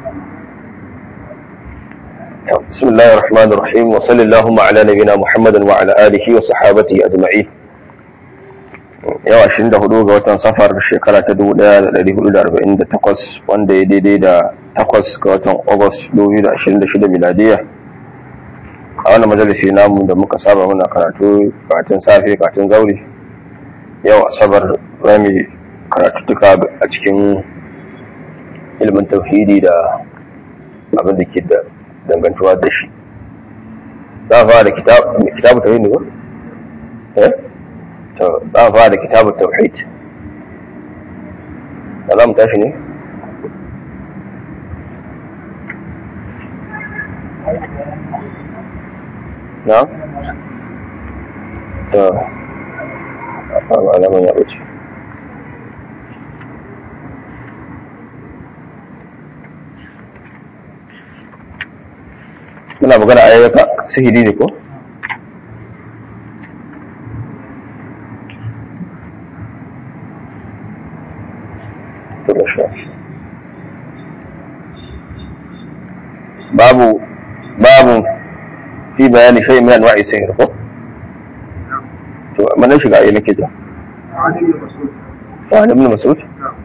بسم الله الرحمن الرحيم وصلى اللهم على نبينا محمد وعلى آله وصحابته أجمعين yau ashirin da hudu ga watan safar shekara ta dubu daya da dari hudu da arba'in da takwas wanda ya daidai da takwas ga watan agus dubu da ashirin da shida miladiya a wannan majalisi namu da muka saba muna karatu karatun safe karatun zauri yau asabar rami karatuttuka a cikin ilimin tauhidi da abin da ke da dangantuwa da shi za a fara da kitabu tauhidi ne ba? eh? to za a fara da kitabu tauhid da za mu tashi ne? na? to a alaman ya wuce muna magana a yayyaka sihiri ne ko? babu babu fi bayani shay min anwa'i sihir ko to mana shiga ayi nake ja wani ibn mas'ud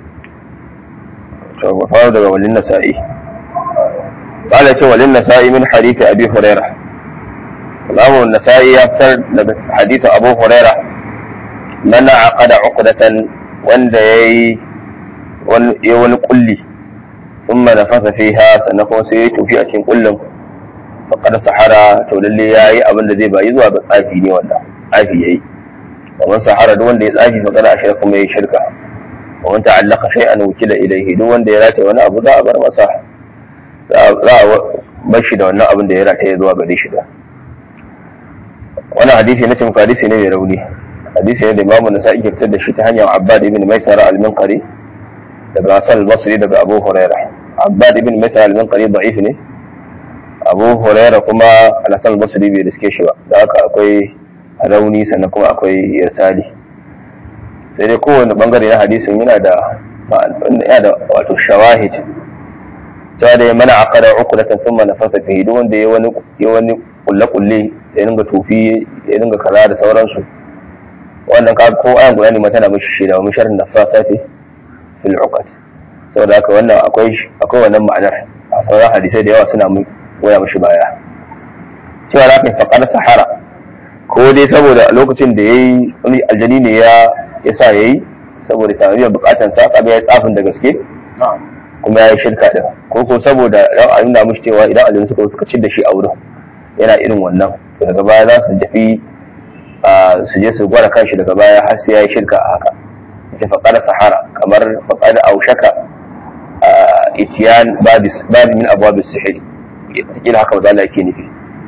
to ba fara daga walin nasa'i قال ce walin nasa'i min hadith abi hurairah Imam nasa'i ya fitar daga hadith abu hurairah mana aqada uqdatan wanda yayi wani kulli ثم نفث فيها sannan kuma sai ya tufi a cikin kullum faqad sahara to lalle yayi abin da zai bayi zuwa ga tsafi ne wanda tsafi yayi wa man sahara duk wanda ya tsafi faqad ashara kuma yayi shirka wa man ta'allaqa shay'an wukila ilayhi duk wanda ya rataye wani abu za a bar masa za a bar shi da wannan abin da ya rataye zuwa gare shi da wannan hadisi na cin hadisi ne mai rauni hadisi ne da imamu nasa'i ke fitar da shi ta hanyar abbad ibn maisara al-minqari daga Hassan al-Basri daga Abu Huraira Abbad ibn Maisar al-Minqari da'if ne Abu Huraira kuma Hassan al-Basri bai riske shi ba da haka akwai rauni sannan kuma akwai irsali sai dai kowane bangare na hadisin yana da yana da wato shawahid ta da mana aqada uqdatan thumma nafasa fihi duk wanda ya wani ya wani kulle kulle ya dinga tofi ya dinga kaza da sauransu wannan ka ko ayan guda ne mata na mishi shi da misharin nafasati fil uqad saboda haka wannan akwai akwai wannan ma'anar a sauran hadisai da yawa suna goya mishi baya cewa za ka faƙar sahara ko dai saboda lokacin da yayi wani aljani ne ya ya sa yayi saboda sami biyan bukatan sa kaga ya tsafin da gaske kuma ya yi shirka da ko ko saboda ran a nuna mishi cewa idan aljani suka suka cin da shi a wurin yana irin wannan to daga baya za su tafi su je su gwada kanshi daga baya har sai ya yi shirka a haka ita faƙar sahara kamar faƙar aushaka itiyan babi min abuwa sihiri ila haka mazala yake nufi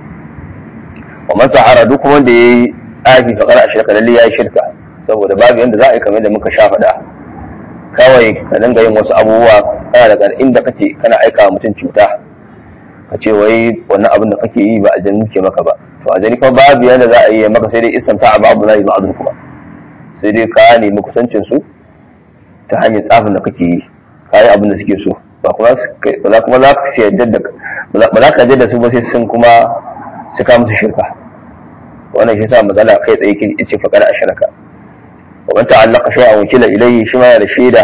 wa man sahara duk wanda ya yi tsafi faƙar a shirka lalle ya yi shirka saboda babu yadda za a yi kamar da muka sha faɗa kawai ka dinga yin wasu abubuwa kana daga inda kake kana aika mutum cuta ka ce wai wannan abin da kake yi ba a jani ke maka ba to a jani kuma babu yadda za a yi maka sai dai isanta a babu na yi ma'azin kuma sai dai ka nemi kusancin su ta hanyar tsafin da kake yi ka yi abin da suke so ba kuma za kuma za ka yarda da ba za ka da su ba sai sun kuma su ka musu shirka wannan shi sa matsala kai tsaye ke ce faƙar a shirka wa man ta'allaka shay'an wakila ilayhi shi ma yana shaida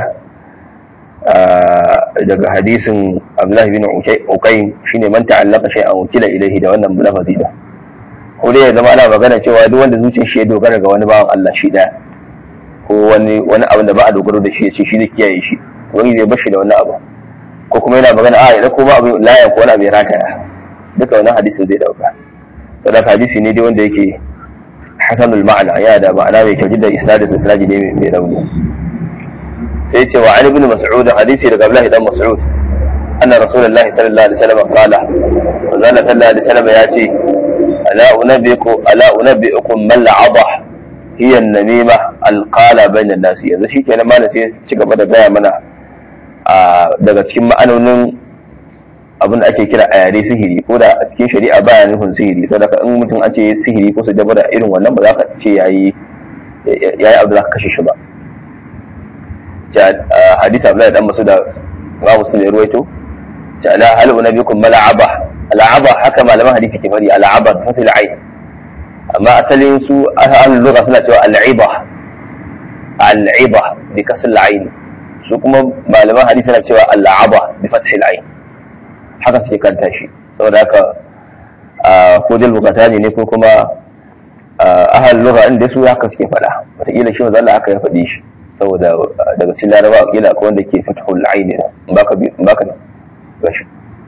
daga hadisin Abdullahi bin Uqaym shine man ta'allaka shay'an wakila ilayhi da wannan lafazi da ko dai ya zama ana magana cewa duk wanda zuciyar shi ya dogara ga wani bawan Allah shi daya ko wani wani abu da ba a dogaro da shi ya ce shi zai kiyaye shi wani zai bashi da wani abu ko kuma yana magana a idan ko ba abu layan ko wani abu ya rataya duka wannan hadisin zai dauka saboda hadisi ne dai wanda yake hasanul ma'ana ya da ma'ana mai kyau da isnadin isnadi ne mai rauni sai ce wa ali ibn mas'ud hadisi daga Abdullah dan Mas'ud anna rasulullahi sallallahu alaihi wasallam qala wa zalla sallallahu alaihi wasallam ya ce ala unabbiku ala unabbiukum man la'adah hiya namima alqala bayna nasi yanzu shi kenan malam sai ci gaba da gaya mana daga cikin ma'anonin abin da ake kira a yare sihiri ko da a cikin shari'a baya nufin sihiri saboda in mutum an ce sihiri ko su jaba da irin wannan ba za ka ce yayi yayi abu za ka kashe shi ba hadisi Abdullahi dan Mas'ud ga Muslim ya ruwaito ta ala hal unabiyukum mal'aba al'aba haka malaman hadisi ke bari al'aba fasil ain amma asalin su ahlul lugha suna cewa al'iba al'iba bi kasr al'ain su kuma malaman hadisi suna cewa al'aba bi fathil ain haka suke kanta shi saboda haka ko dal bukatani ne ko kuma ahal lugha inda su haka suke faɗa wataƙila shi mazalla haka ya faɗi shi saboda daga cikin laraba kila akwai wanda ke fathul aini ne baka baka gashi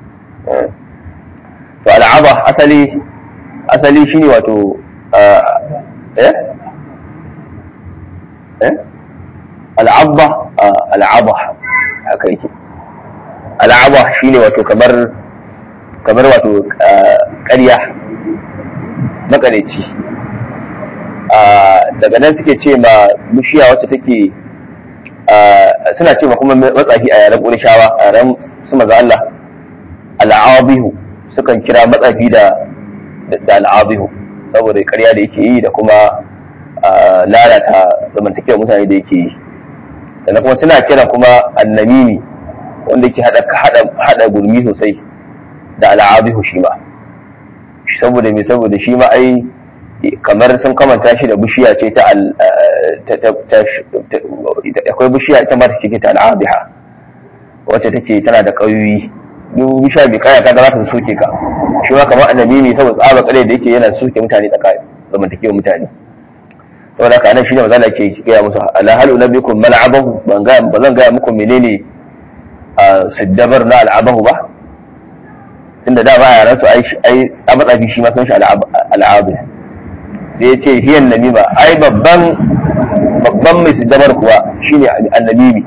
to al'aba asali asali shine wato eh eh al'abba al'aba haka yake al'aba shine wato kamar kamar wato ƙarya makareci daga nan suke ce ma bishiya wacce take suna ce ma kuma matsafi a yaren ƙurishawa a yaren su maza Allah al'abihu sukan kira matsafi da da al'abihu saboda ƙarya da yake yi da kuma lalata zamantakewar mutane da yake yi sannan kuma suna kira kuma annamimi wanda yake hada gurmi sosai da al'abihu shi ma saboda me saboda shi ma ai kamar sun kamanta shi da bishiya ce ta akwai bishiya ita ma ta ce ta al'abiha wacce take tana da ƙauyoyi duk bishiya bai kaya ka da za ta soke ka shi ma kamar annabi ne saboda tsaba kare da yake yana soke mutane tsakanin zamantakewa mutane saboda haka nan shine mazala ke gaya musu ala halu nabikum mal'abahu ban ga ba zan gaya muku menene siddabar na al'abahu ba tunda da ba yaran su ai ai a matsafi shi ma san shi al'abu sai ya ce hiyan namima ai babban babban mai siddabar kuwa shine annamimi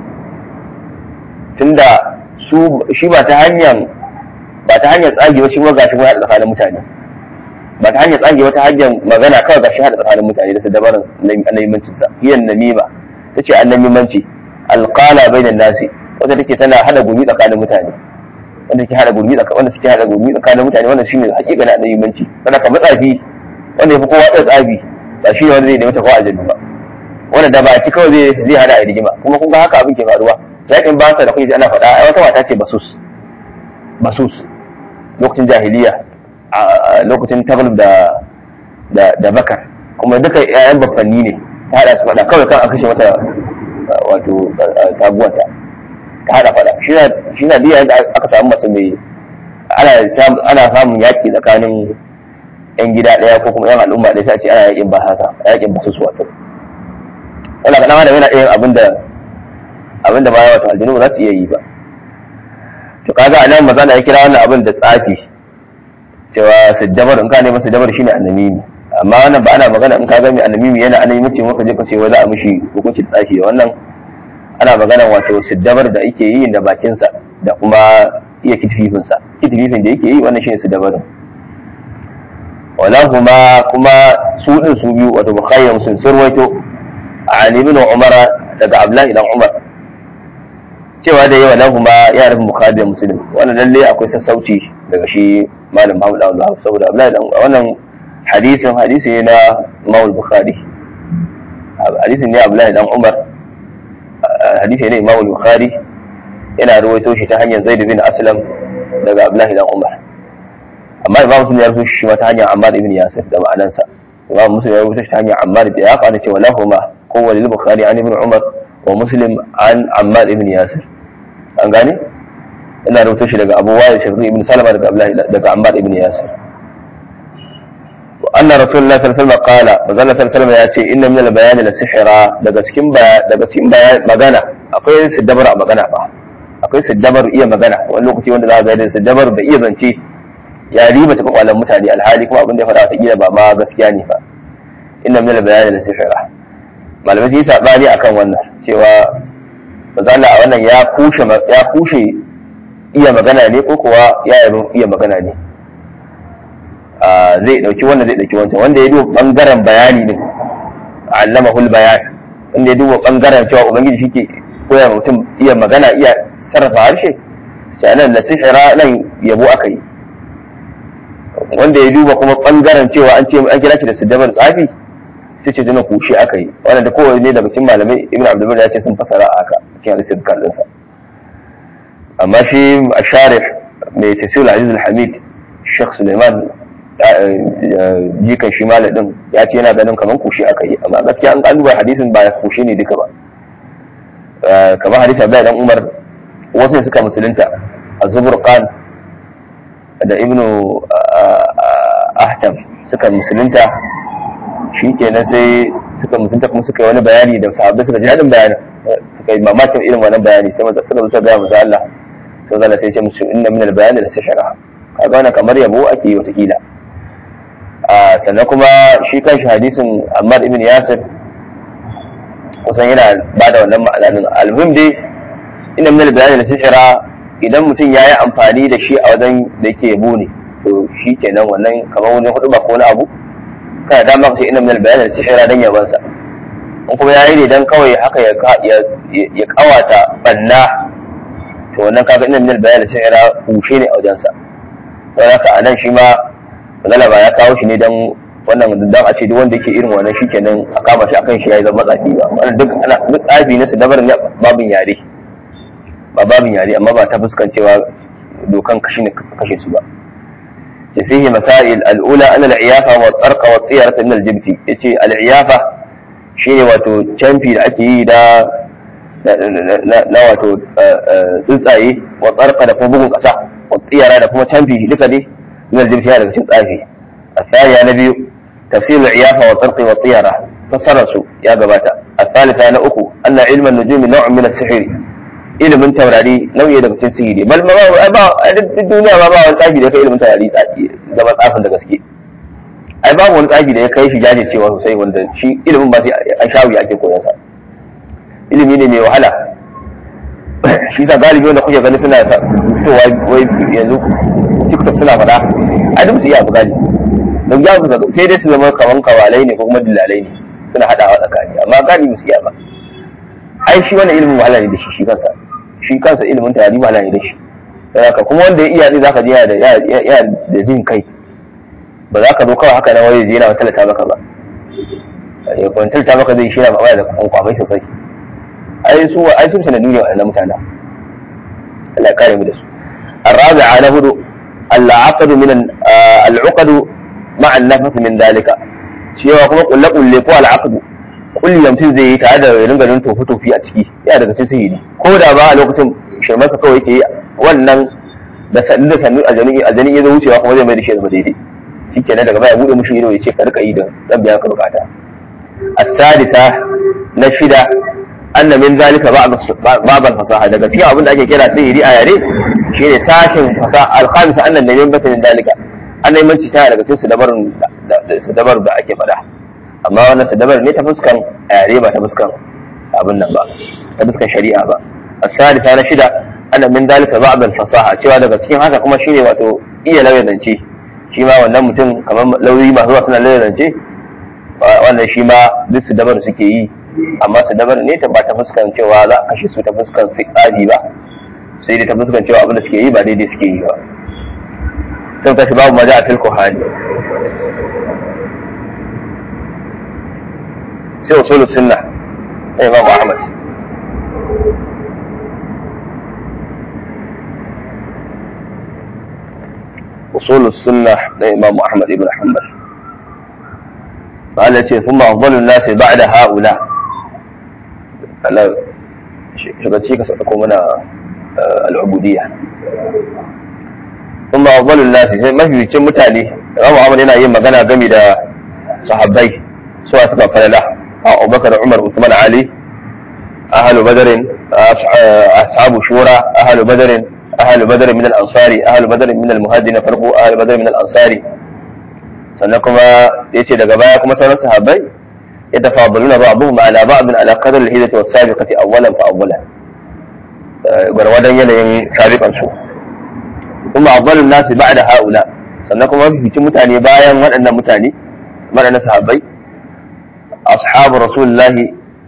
tunda su shi ba ta hanyar ba ta hanyar tsage ba shi kuma gashi kuma haɗa tsakanin mutane ba ta hanyar tsage wata hanyar magana kawai gashi haɗa tsakanin mutane da siddabarin annamimancin sa hiyan namima tace annamimanci alqala bainan nasi wanda take tana hada gumi tsakanin mutane wanda ke hada gurmi tsakanin wanda suke hada gurmi tsakanin mutane wannan shine hakika na annabimanci kana ka matsafi wanda yafi kowa da tsafi ba shi ne wanda zai nemi tafawa aljanna ba wanda da ba ci kawai zai zai hada a rigima kuma kun ga haka abin ke faruwa yakin ba sa da kuke ana faɗa ai wata mata ce basus basus lokacin jahiliya a lokacin taglib da da da bakar kuma duka yayan baffanni ne ta hada su faɗa kawai kan a kashe mata wato taguwanta ta hada fada shi na biya da aka samu mace mai ana samun yaƙi tsakanin yan gida ɗaya ko kuma yan al'umma ɗaya sai ce ana yaƙin ba haka yaƙin ba su su wato wala kaɗan adam yana iya abinda abinda ba wato aljinu ba za su iya yi ba to kaga a nan maza na ya kira wannan abin da tsafi cewa sujjabar in ka nema sujjabar shine annamimi amma wannan ba ana magana in ka ga mai annamimi yana annamimi ce maka je ka ce wai za a mishi hukuncin tsafi wannan ana magana wato siddabar da ake yi da bakinsa da kuma iya kitfifinsa kitififin da yake yi wannan shine siddabarin wala kuma kuma su din su biyu wato bukhari da muslim sun rawaito an ibn umara daga abdullahi dan umar cewa da yawa kuma ya rufe bukhari da muslim wannan lalle akwai sassauci daga shi malam Muhammad dan Wahab saboda abdullahi dan wannan hadisin hadisi ne na Imam Bukhari hadisin ne Abdullahi dan Umar hadisi ne Imam Bukhari yana rawaito shi ta hanyar Zaid bin Aslam daga Abdullahi dan Umar amma Imam Muslim ya rawaito shi ta hanyar Ammar ibn Yasir da ma'anansa Imam Muslim ya rawaito shi ta hanyar Ammar da ya kana cewa lahuma kowa lil Bukhari an ibn Umar wa Muslim an Ammar ibn Yasir an gane ina rawaito shi daga Abu Wa'il Shafi'i ibn Salama daga Abdullahi daga Ammar ibn Yasir أن رسول الله صلى الله عليه وسلم قال وزال صلى الله عليه وسلم يأتي إن من البيان لسحرا daga cikin daga cikin magana akwai siddabar a magana ba akwai siddabar iya magana wani lokaci wanda za a ga siddabar da iya zance ya riba ta kwakwalan mutane alhali kuma abin da ya faɗa wata kila ba ma gaskiya ne fa inna min al-bayan la sihra malamai sun yi sabani akan wannan cewa mazala a wannan ya kushe ya kushe iya magana ne ko kuwa ya iya magana ne zai dauki wannan zai dauki wancan wanda ya duba bangaren bayani ne allamahul bayan wanda ya duba bangaren cewa ubangiji shike koya mutum iya magana iya sarrafa harshe sai nan la sihira nan yabo aka yi wanda ya duba kuma bangaren cewa an ce an kira shi da siddabar tsafi sai ce duna kushe aka yi wannan da kowane ne daga cikin malamai ibn abdul ya ce sun fasara a haka cikin hadisin kallon sa amma shi asharif mai tafsir aziz al-hamid Sheikh Suleiman jikan shi din ya ce yana ganin kamar kushe aka yi amma gaskiya an kaluba hadisin ba kushe ne duka ba kamar hadisi Abdullahi dan Umar wasu ne suka musulunta Az-Zuburqan da Ibnu Ahtam suka musulunta shi kenan sai suka musulunta kuma suka yi wani bayani da sahabbai suka ji daɗin bayanin suka yi mamakin irin wannan bayani sai suka zo suka gaya musu Allah sai zalla sai ce musu inna min al-bayani la shara kaga wannan kamar yabo ake yi watakila sannan kuma shi kanshi hadisin Ammar ibn Yasir kusan yana ba da wannan ma'ana din almuhim dai inna min al-bayani la shara idan mutum ya yi amfani da shi a wajen da yake yabo ne to shi kenan wannan kamar wani hudu ba ko wani abu kana dama ka ce inna min al-bayani la shara dan yabansa in kuma yayi ne dan kawai haka ya ya kawata banna to wannan kaga inna min al-bayani la shara kushe ne a wajensa don haka a nan shi ma galaba ya kawo shi ne don wannan dan a ce duk wanda yake irin wannan shi kenan a kama shi akan shi ya yi zama tsafi ba wannan duk ana duk tsafi na dabar ne babin yare ba babin yare amma ba ta fuskancewa dokan kashi ne kashe su ba ya fihi masail al'ula ana al'iyafa wa tsarka wa tsiyarata min al-jibti yace al'iyafa shine wato canfi da ake yi da na wato tsuntsaye wa tsarka da kuma bugun kasa والطيرة da kuma canfi duka dai min aljibti ya daga cikin tsafi الثانية نبي تفسير العيافة والطرق والطيرة فسرسوا يا جباتا الثالثة أنا أكو أن علم النجوم نوع من السحر ilimin taurari nau'i daga cikin sihiri bal ma ba a duniya ba ba wani tsafi da ya kai ilimin taurari zama tsafin da gaske ai babu wani tsafi da ya kai shi jajircewa sosai wanda shi ilimin ba sai an shawi ake koyon sa ilimi ne mai wahala shi sa galibi wanda kuke gani suna fitowa wai yanzu tiktok suna faɗa a duk su iya abu galibi don ya su sai dai su zama kaman kawalai ne ko kuma dillalai ne suna haɗawa tsakani amma galibi su iya ba ai shi wannan ilimin wahala ne da shi shi kansa shi kansa ilimin tarihi wahala ne da shi haka kuma wanda ya iya zai zaka je yana da jin kai ba za ka zo kawai haka na waye yana talata maka ba ya kwantalta maka zai shi yana ba da kwamai sosai ai su ai su sanadu ne wannan mutanen Allah ya kare mu da su الرابعة نهد العقد من العقد مع النفس من ذلك cewa kuma kulle kulle ko al'aqdu kulli mutum zai yi tare da ringa ganin tofi tofi a ciki ya daga cikin sihiri ko da ba a lokacin shirmansa kawai yake wannan da sannu da sannu a jani a jani ya zo wucewa kuma zai mai da shi da daidai shikenan daga baya bude mushi ido ya ce ka rika yi da zan biya ka bukata as-sadisa na shida anna min zalika ba'd al-fasaha daga cikin abin da ake kira sihiri a yare shine sashin fasaha al-khamisa anna min bata min zalika an neman ci tana daga cikin sadabarun sadabar da ake faɗa amma wannan sadabar ne ta fuskan yare ba ta fuskan abin nan ba ta fuskan shari'a ba as-salisa na shida anna min zalika ba'd al-fasaha cewa daga cikin haka kuma shine wato iya lauyanance shi ma wannan mutum kamar lauyi masu zuwa suna lauyanance wannan shi ma duk sadabar suke yi amma su dabar ne ta ba ta fuskan cewa za a kashe su ta fuskan tsari ba sai dai ta fuskan cewa abin da suke yi ba daidai suke yi ba sun tashi babu maja a tilko hali sai usulul sunna sai imam ahmad usulul sunna na imam ahmad ibn hanbal قال ثم أفضل الناس بعد هؤلاء Allah shugabanci ka sauko mana al'ubudiyya kuma afdalul nasi sai mafificin mutane Imam Ahmad yana yin magana game da sahabbai suwa suka falala Abubakar Umar Uthman Ali ahlu badr ashabu shura ahlu badr ahlu badr min al-ansari ahlu badr min al-muhajirin farqu ahlu badr min al-ansari sannan kuma yace daga baya kuma sauran sahabbai يتفاضلون بعضهم على بعض على قدر الهجرة والسابقة أولا فأولا gwargwadon yanayin sabiƙansu kuma afdalun nasi ba'da haula sannan kuma mafificin mutane bayan waɗannan mutane waɗannan sahabbai ashabu rasulullahi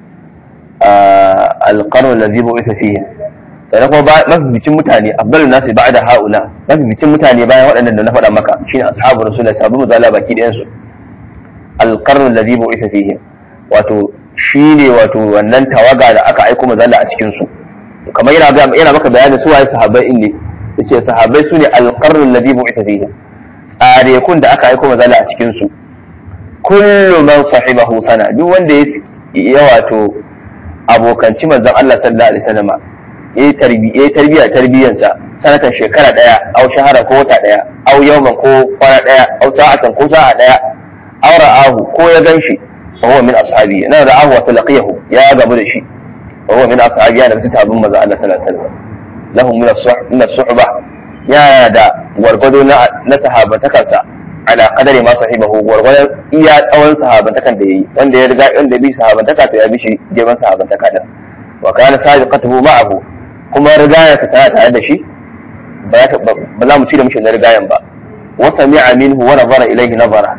alqarn allazi bu'itha fihi sannan kuma mafificin mutane afdalun nasi ba'da haula mafificin mutane bayan waɗannan da na faɗa maka shine ashabu rasulullahi sahabbu muzala baki ɗayan su alqarn allazi bu'itha fihi wato shine wato wannan tawaga da aka aiko manzala a cikin su kamar yana yana maka bayanin su waye sahabbai ne yace sahabbai su ne alqarnul ladhi bu'itha fihi tsare kun da aka aiko mazala a cikin su kullu man sahibahu sana duk wanda ya wato abokanci manzon Allah sallallahu alaihi wasallam yayi tarbi yayi tarbiya tarbiyansa sanatan shekara daya aw shahara ko wata daya aw yawman ko kwana daya aw sa'atan ko sa'a daya aw ra'ahu ko ya ganshi fa huwa min ashabi na ra'ahu wa talaqiyahu ya gamu da shi fa huwa min ashabi ya da mutum sabon manzon Allah sallallahu alaihi wasallam lahum min as-suhba min as-suhba ya da gwargwado na na sahabatakansa ala qadari ma sahibahu gwargwadon iya tsawon sahabantakan da yayi wanda ya riga wanda bi sahabantaka to ya bi shi girman sahabantaka din wa kana sabiqatuhu ma'ahu kuma rigaya ta tana tare da shi ba za mu ci da mishi na rigayan ba wa sami'a minhu wa nazara ilayhi nazara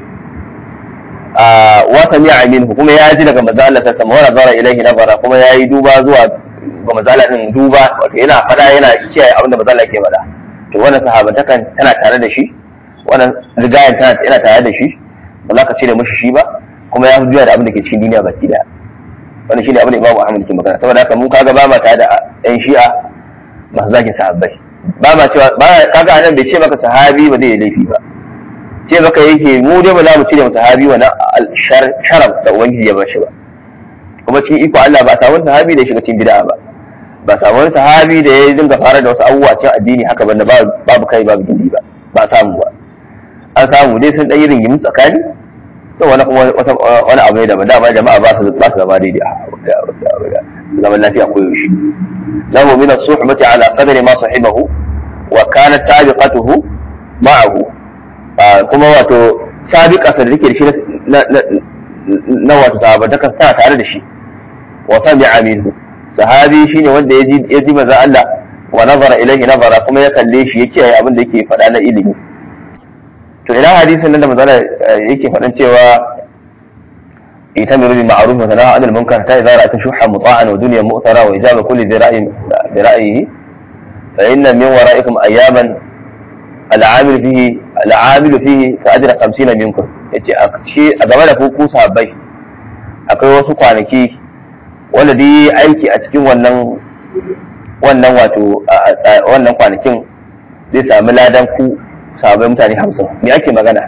wa sami'a minhu kuma ya ji daga manzo Allah sallallahu alaihi wa nazara ilayhi nazara kuma ya yi duba zuwa ga manzo Allah din duba wato yana fada yana kiyaye abin da manzo Allah ke faɗa to wannan sahabantakan tana tare da shi wannan rigayen tana yana tare da shi ba za ka cire mishi shi ba kuma ya juya da abin da ke cikin duniya baki daya wannan shine abin da Imam Ahmad ke magana saboda haka mun kaga ba ma tare da ɗan shi'a masu zagin sahabbai ba ma cewa ba kaga anan bai ce maka sahabi ba zai yi laifi ba ce maka yake mu dai ba za mu cire mu sahabi wannan sharaf da ubangiji ya bashi ba kuma cikin iko Allah ba samu sahabi da ya shiga cikin bid'a ba ba samu wani sahabi da ya dinga fara da wasu abubuwa cikin addini haka banda babu kai babu gindi ba ba samu ba an samu dai sun ɗanyi ringimin tsakani to wani wani abu ne daban dama jama'a ba su ba su zama daidai zaman lafiya ko yaushe lahu min as-suhbati ala qadri ma sahibahu wa kanat sabiqatuhu ma'ahu kuma wato sabiqa sa da take da shi na wato sahabata sa tare da shi wa sami'a minhu sahabi shine wanda ya ji ya ji manzo Allah wa nazara ilayhi nazara kuma ya kalle shi ya kiyaye abin da yake faɗa na ilimi to ina hadisin nan da manzo yake faɗan cewa itamiru bil ma'ruf wa tanaha 'anil munkar ta idza ra'at shuhha muta'an wa dunya mu'tara wa ijaba kulli dhi ra'yin bi ra'yihi fa inna min wara'ikum ayyaman al'amil fihi al'amil fihi ka ajra 50 minkum yace a ce a game da ku sahabbai akwai wasu kwanaki wanda dai aiki a cikin wannan wannan wato wannan kwanakin zai sami ladan ku sabai mutane hamsin me ake magana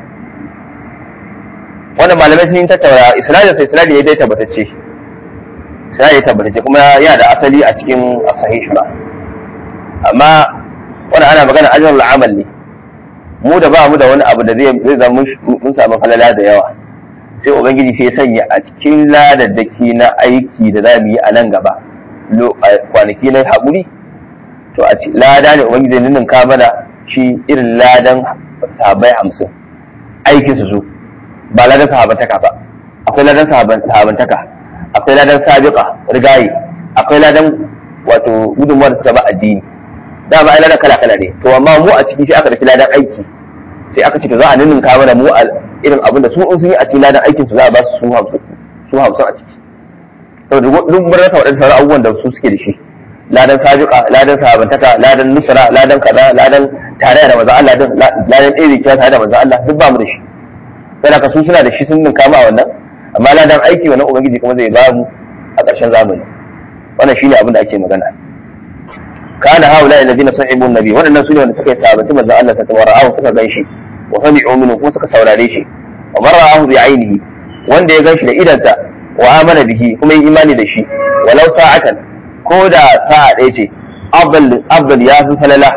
wannan malamai sun yi tattaura isnadin sai isnadin ya dai tabbatacce isnadin ya tabbatacce kuma yana da asali a cikin sahih ba amma wannan ana magana ajrul amal ne mu da ba mu da wani abu da zai zai zama mun samu falala da yawa sai ubangiji sai sanya a cikin ladaddaki na aiki da za mu yi a nan gaba kwanaki na haƙuri to a lada ne ubangiji zai ninka mana shi irin ladan sahabai hamsin aikin su su ba ladan sahabantaka ba akwai ladan sahabantaka akwai ladan sabiqa rigayi akwai ladan wato gudunmuwar da suka ba addini da ba ai ladan kala kala ne to amma mu a ciki sai aka dauki ladan aiki sai aka ce to za a ninninka mana mu irin abin da su in sun yi a cikin ladan aikin su za a ba su su hamsin su hamsin a ciki saboda duk mun rasa waɗansu sauran abubuwan da su suke da shi ladan sabiqa ladan sahabantaka ladan nusra ladan kaza ladan tare da manzo Allah din ladan iri kiya tare da manzo Allah duk ba mu da shi sai ka su suna da shi sun ninka ma wannan amma ladan aiki wannan ubangiji kuma zai ba mu a ƙarshen zamani wannan shine abin da ake magana kana haula alladhina sahibu nabi waɗannan su ne wanda suka yi sahabati manzo Allah ta tawara'ahu suka gan shi wa sami'u minhu kuma suka saurare shi wa man ra'ahu bi ainihi wanda ya gan shi da idansa wa amana bihi kuma yi imani da shi walau sa'atan ko da sa'a ɗaya ce abdul ya fi falala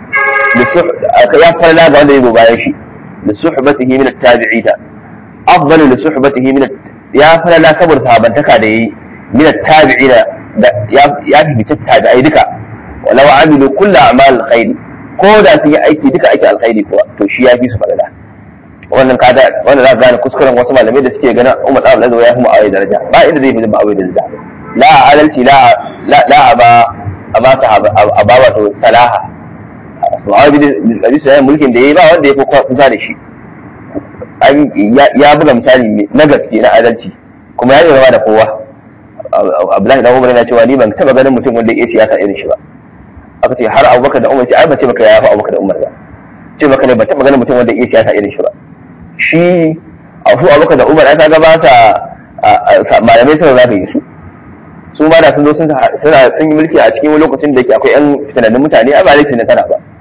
ya falala ga wanda ya zo bayan shi da suhbatihi min at-tabi'ina afdal li suhbatihi min ya falala saboda sahabantaka da yayi min at-tabi'ina da ya fi bice tabi'ai duka walau amilu kullu a'mal alkhair ko da sun yi aiki duka aiki alkhairi kuwa to shi ya fi su falala wannan kada wannan za ka gane kuskuren wasu malamai da suke ganin Umar Abu Lazo ya fi Muawiya daraja ba inda zai fi Muawiya daraja la adalci la la la aba aba sahaba aba wato salaha Muawiya bin Abi Sufyan mulkin da yayi ba wanda ya fi kusa da shi ya buga misali na gaske na adalci kuma ya yi da kowa Abdullahi dan Umar yana cewa ni ban taba ganin mutum wanda ya siyasa irin shi ba aka ce har Abubakar da Umar ce ai ba ce maka ya fi Abubakar da Umar ba ce maka ne ban taba ganin mutum wanda ya siyasa irin shi ba shi a su abuka da umar aka gaba ta malamai suna za ka yi su su ma da sun zo suna sun yi mulki a cikin lokacin da ke akwai yan fitanannun mutane a ba laifi na sana ba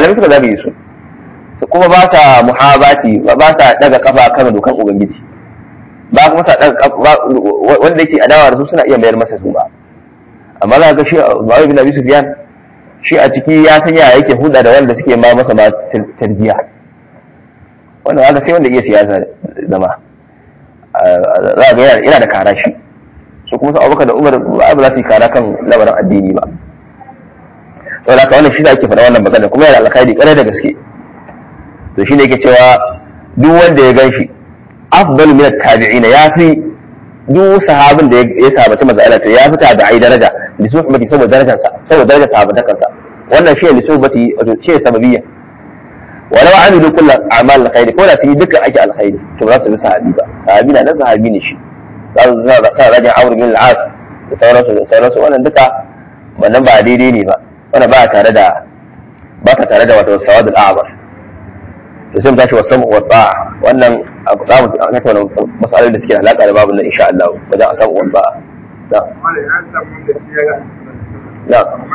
malamai suka zagaye su kuma ba ta muhabati ba ta daga kafa kan dokan ubangiji ba kuma sa daga wanda yake adawa da su suna iya mayar masa su ba amma za ga shi Muawiya bin Abi Sufyan shi a ciki ya san ya yake huda da wanda suke ma masa ma tarbiya wannan haka sai wanda iya siyasa zama za ga yana da kara shi su kuma su abubakar da umar ba za su yi kara kan lamarin addini ba sau da wannan shi da ake faɗa wannan magana kuma yana alkhairi ƙarai da gaske to shi ne yake cewa duk wanda ya gan shi afdal min tabi'ina ya fi duk sahabin da ya sahabaci manzo Allah to ya fi tabi'ai daraja li suhbati saboda darajarsa saboda darajar sahabatakansa wannan shi ne li suhbati wato shi sababiyya walau amilu kullu a'mal alkhairi ko da su yi dukkan ake alkhairi to ba za su bi sahabi ba sahabi na nan sahabi ne shi za su sa rajin amur bin al'as da sauransu da sauransu wannan duka wannan ba daidai ne ba wannan ba tare da ba ta tare da wato sawadul a'mar to sai mu tashi wa samu wa ta'a wannan za mu tattauna masalolin da suke da alaka da babu nan insha Allah wajen a samu wa ta'a na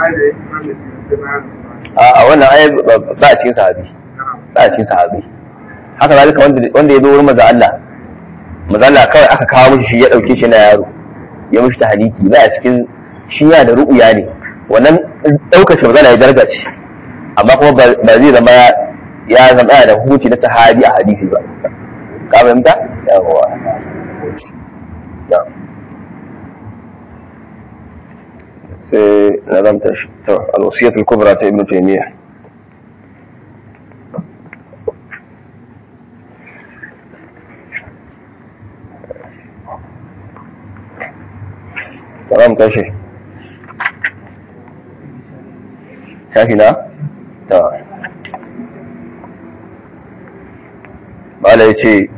a wannan ai ba a cikin sahabi ba a cikin sahabi haka zalika wanda ya zo wurin maza Allah mazala kawai aka kawo mishi shi ya dauke shi na yaro ya mishi ta haliki ba a cikin shi ya da ru'uya ne wannan daukar shi magana ya daraja ce amma kuma ba zai zama ya zama da hukunci na sahabi a hadisi ba ka fahimta yawa sai na zamta shi to al-wasiyatul kubra ta ibnu taymiyyah za mu tashi shafi na? ta bala ya ce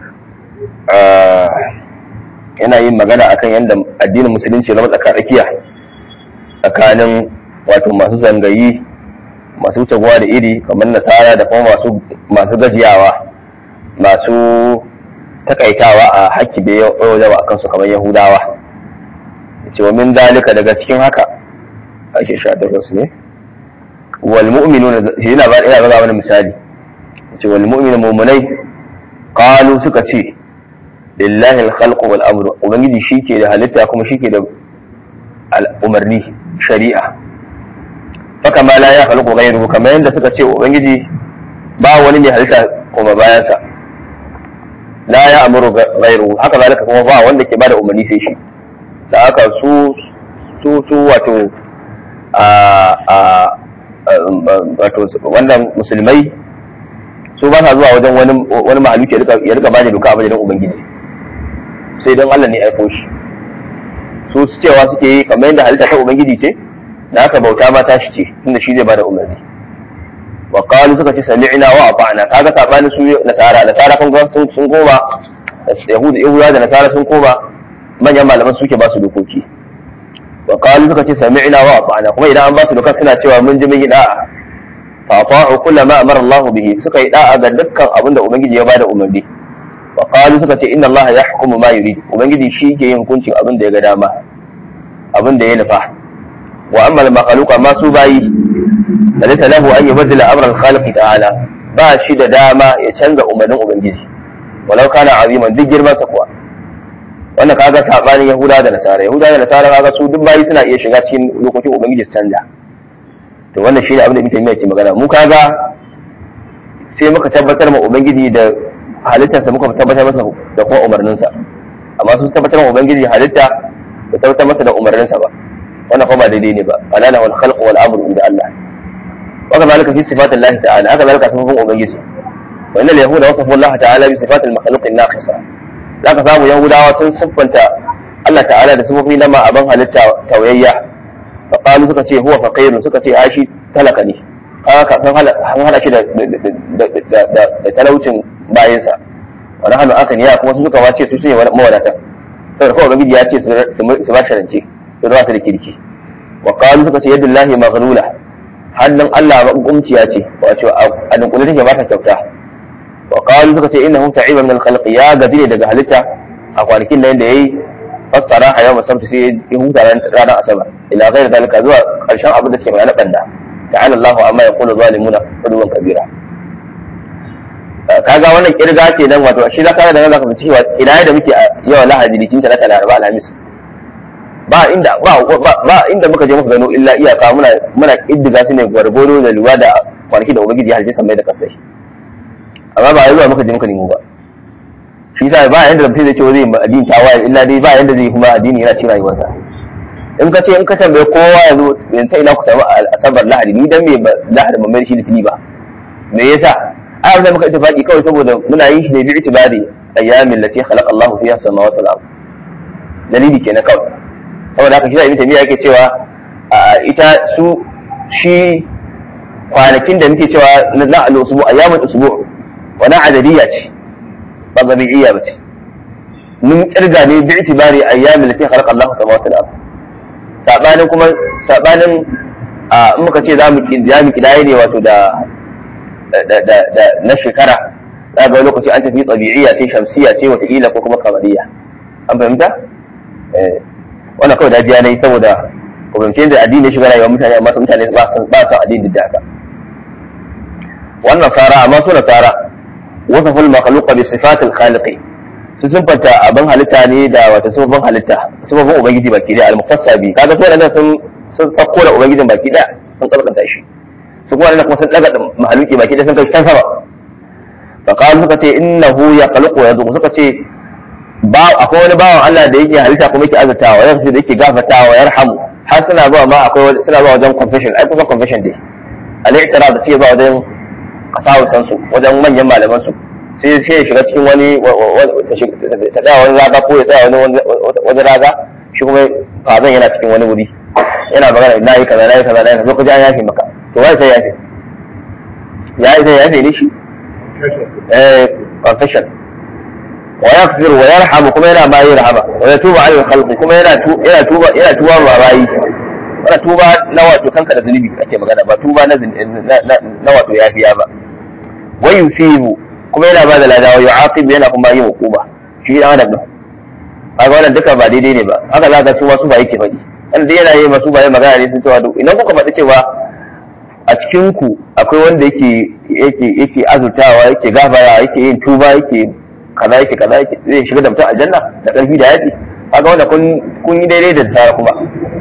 yana yin magana akan yadda addinin musulunci na matsakarakiya tsakanin wato masu zangayi masu taguwa da iri kamar nasara da kuma masu gajiyawa masu takaitawa a haƙƙi da yawa a kansu kamar yahudawa ce wa min dalika daga cikin haka ake sha takwas ne wal mu'minun shi yana ba ina ga wani misali ce wal mu'minun mu'minai qalu suka ce lillahi al khalqu wal amru ubangiji shike da halitta kuma shike da umarni shari'a faka ma la ya khalqu ghayruhu kamar yadda suka ce ubangiji ba wani mai halitta kuma bayansa la ya amuru ghayruhu haka zalika kuma ba wanda ke bada umarni sai shi da haka su su su wato a wato wannan musulmai su ba sa zuwa wajen wani wani mahaluki ya rika bada doka a wajen ubangiji sai don Allah ne aiko shi su cewa suke yi kamar yadda halitta ta ubangiji ce da haka bauta ma ta shi ce tunda shi zai bada umarni wa qalu suka ce sami'na wa ata'na kaga sabanin su nasara nasara kun ga sun sun koma yahudu yahuda da nasara sun koma manyan malaman suke ba su dokoki wa qalu suka ce sami'na wa ata'na kuma idan an ba su doka suna cewa mun ji mun yi da'a fa ata'u kullu ma amara Allah bihi suka yi da'a ga dukkan abin da ubangiji ya bada umarni wa qalu suka ce inna Allah yahkumu ma yurid ubangiji shi ke yin hukuncin abin da ya ga dama abin da ya nufa wa amma al makhluq amma su bayi laysa lahu an yubaddila amra al khaliq ta'ala ba shi da dama ya canza umarnin ubangiji walau kana aziman duk girman sa kuwa wannan kaga sabanin yahuda da nasara yahuda da nasara kaga su duk bayi suna iya shiga cikin lokacin ubangiji su canja to wannan shine abin da muke mai ke magana mu kaga sai muka tabbatar ma ubangiji da halittarsa muka tabbatar masa da kuma umarninsa amma su tabbatar ma ubangiji halitta da tabbatar masa da umarninsa ba wannan kuma ba daidai ne ba alala wal khalq wal amru inda Allah wa kadhalika fi sifatil lahi ta'ala haka zalika sifofin ubangiji wa innal yahuda wasafu Allah ta'ala bi sifatil makhluq an-naqisa zaka samu yahudawa sun siffanta Allah ta'ala da sifofi na ma aban halitta tawayya fa qalu suka ce huwa faqirun suka ce ashi talaka ne haka sun hana shi da talaucin bayansa wani hannu aka ne kuma su suka wace su sun yi mawadatan saboda kawai gabiji ya ce su ba sharance su ba su da kirki wa qalu suka ce yadullahi maghlula hannun Allah makumciya ce wato a dunkule take ba ta kyauta wa qalu suka ce innahu ta'iba min al-khalq ya gaji ne daga halitta a kwanakin nan da yayi fassara a yau musamman sai ya huta ranar asabar ila ghairi dalika zuwa karshen abin da suke magana banda ta'ala Allahu amma yaqulu zalimuna ulwan kabira kaga wannan kirga ce nan wato shi za ka da nan zaka fi cewa ina da muke yawa lahadi litin talata laraba alhamis ba inda ba ba inda muka je muka gano illa iyaka muna muna iddiga su ne gwargwaro da luwa da kwanaki da ubangiji halitta sammai da kasai amma ba zuwa muka je muka nemo ba shi yasa ba yanda da mutum zai ce zai addini tawaye illa dai ba yanda zai kuma addini yana cikin rayuwarsa in ka ce in ka tambaye kowa yanzu yanzu ina ku samu asabar lahadi ni dan me lahadi ban mai shi litini ba me yasa ai abin da muka ittifaqi kawai saboda muna yin shi ne bi itibari ayyamin lati khalaqa Allahu fiha samawati wal ard dalili kenan kawai saboda haka shi da ibn taymiya yake cewa ita su shi kwanakin da muke cewa na al-usbu ayyamul usbu wani adadiyya ce ba gabi'iyya ba ce mun kirga ne bi itibari ayyamin lati khalaqa Allahu samawati wal ard sabanin kuma sabanin in muka ce za mu kidaye ne wato da na shekara za ga lokaci an tafi tabi'iyya ce shamsiyya ce wataƙila ko kuma kamariyya an fahimta wannan kawai dajiya na yi saboda ku fahimci da addini ya shiga rayuwar mutane amma su mutane ba su addini da haka wannan sara amma su nasara wasa ful makhluqa bi sifatil khaliqi su sun fanta abin halitta ne da wata sababin halitta sababin ubangiji baki da al-muqtasa bi kaga su wadannan sun sun tsakko da ubangijin baki da sun tsarkanta shi su kuma wannan kuma sun daga mahaluki baki da sun kai can sama fa qalu suka ce innahu yakhluqu yadu suka ce ba akwai wani bawan Allah da yake halitta kuma yake azatawa ya da yake gafatawa yarhamu har suna zuwa ma akwai suna zuwa wajen confession ai kusan confession dai al-i'tiraf da suke zuwa wajen kasawusan su wajen manyan malaman su sai sai ya shiga cikin wani ta tsaya wani raga ko ya tsaya wani wani raga shi kuma fazan yana cikin wani wuri yana magana na yi kaza na yi kaza na yi kaza lokaci an yafe maka to wai sai yafe ya yi sai yafe ne shi eh confession wa yaghfir wa yarhamu kuma yana bayi rahama wa yatubu ala khalqi kuma yana yana tuba yana tuba ma bayi wannan tuba na wato kanka da zunubi ake magana ba tuba na na wato yafiya ba wa yusibu kuma yana ba da lada wa yu'aqib yana kuma yin hukuma shi dan adam din kaga wannan duka ba daidai ne ba haka za ka su wasu ba yake faɗi an dai yana yi masu bayan magana ne sun cewa duk idan kuka faɗi cewa a cikin ku akwai wanda yake yake yake azurtawa yake gafara yake yin tuba yake kaza yake kaza yake zai shiga da mutum aljanna da ƙarfi da yaji kaga wanda kun kun yi daidai da tsara kuma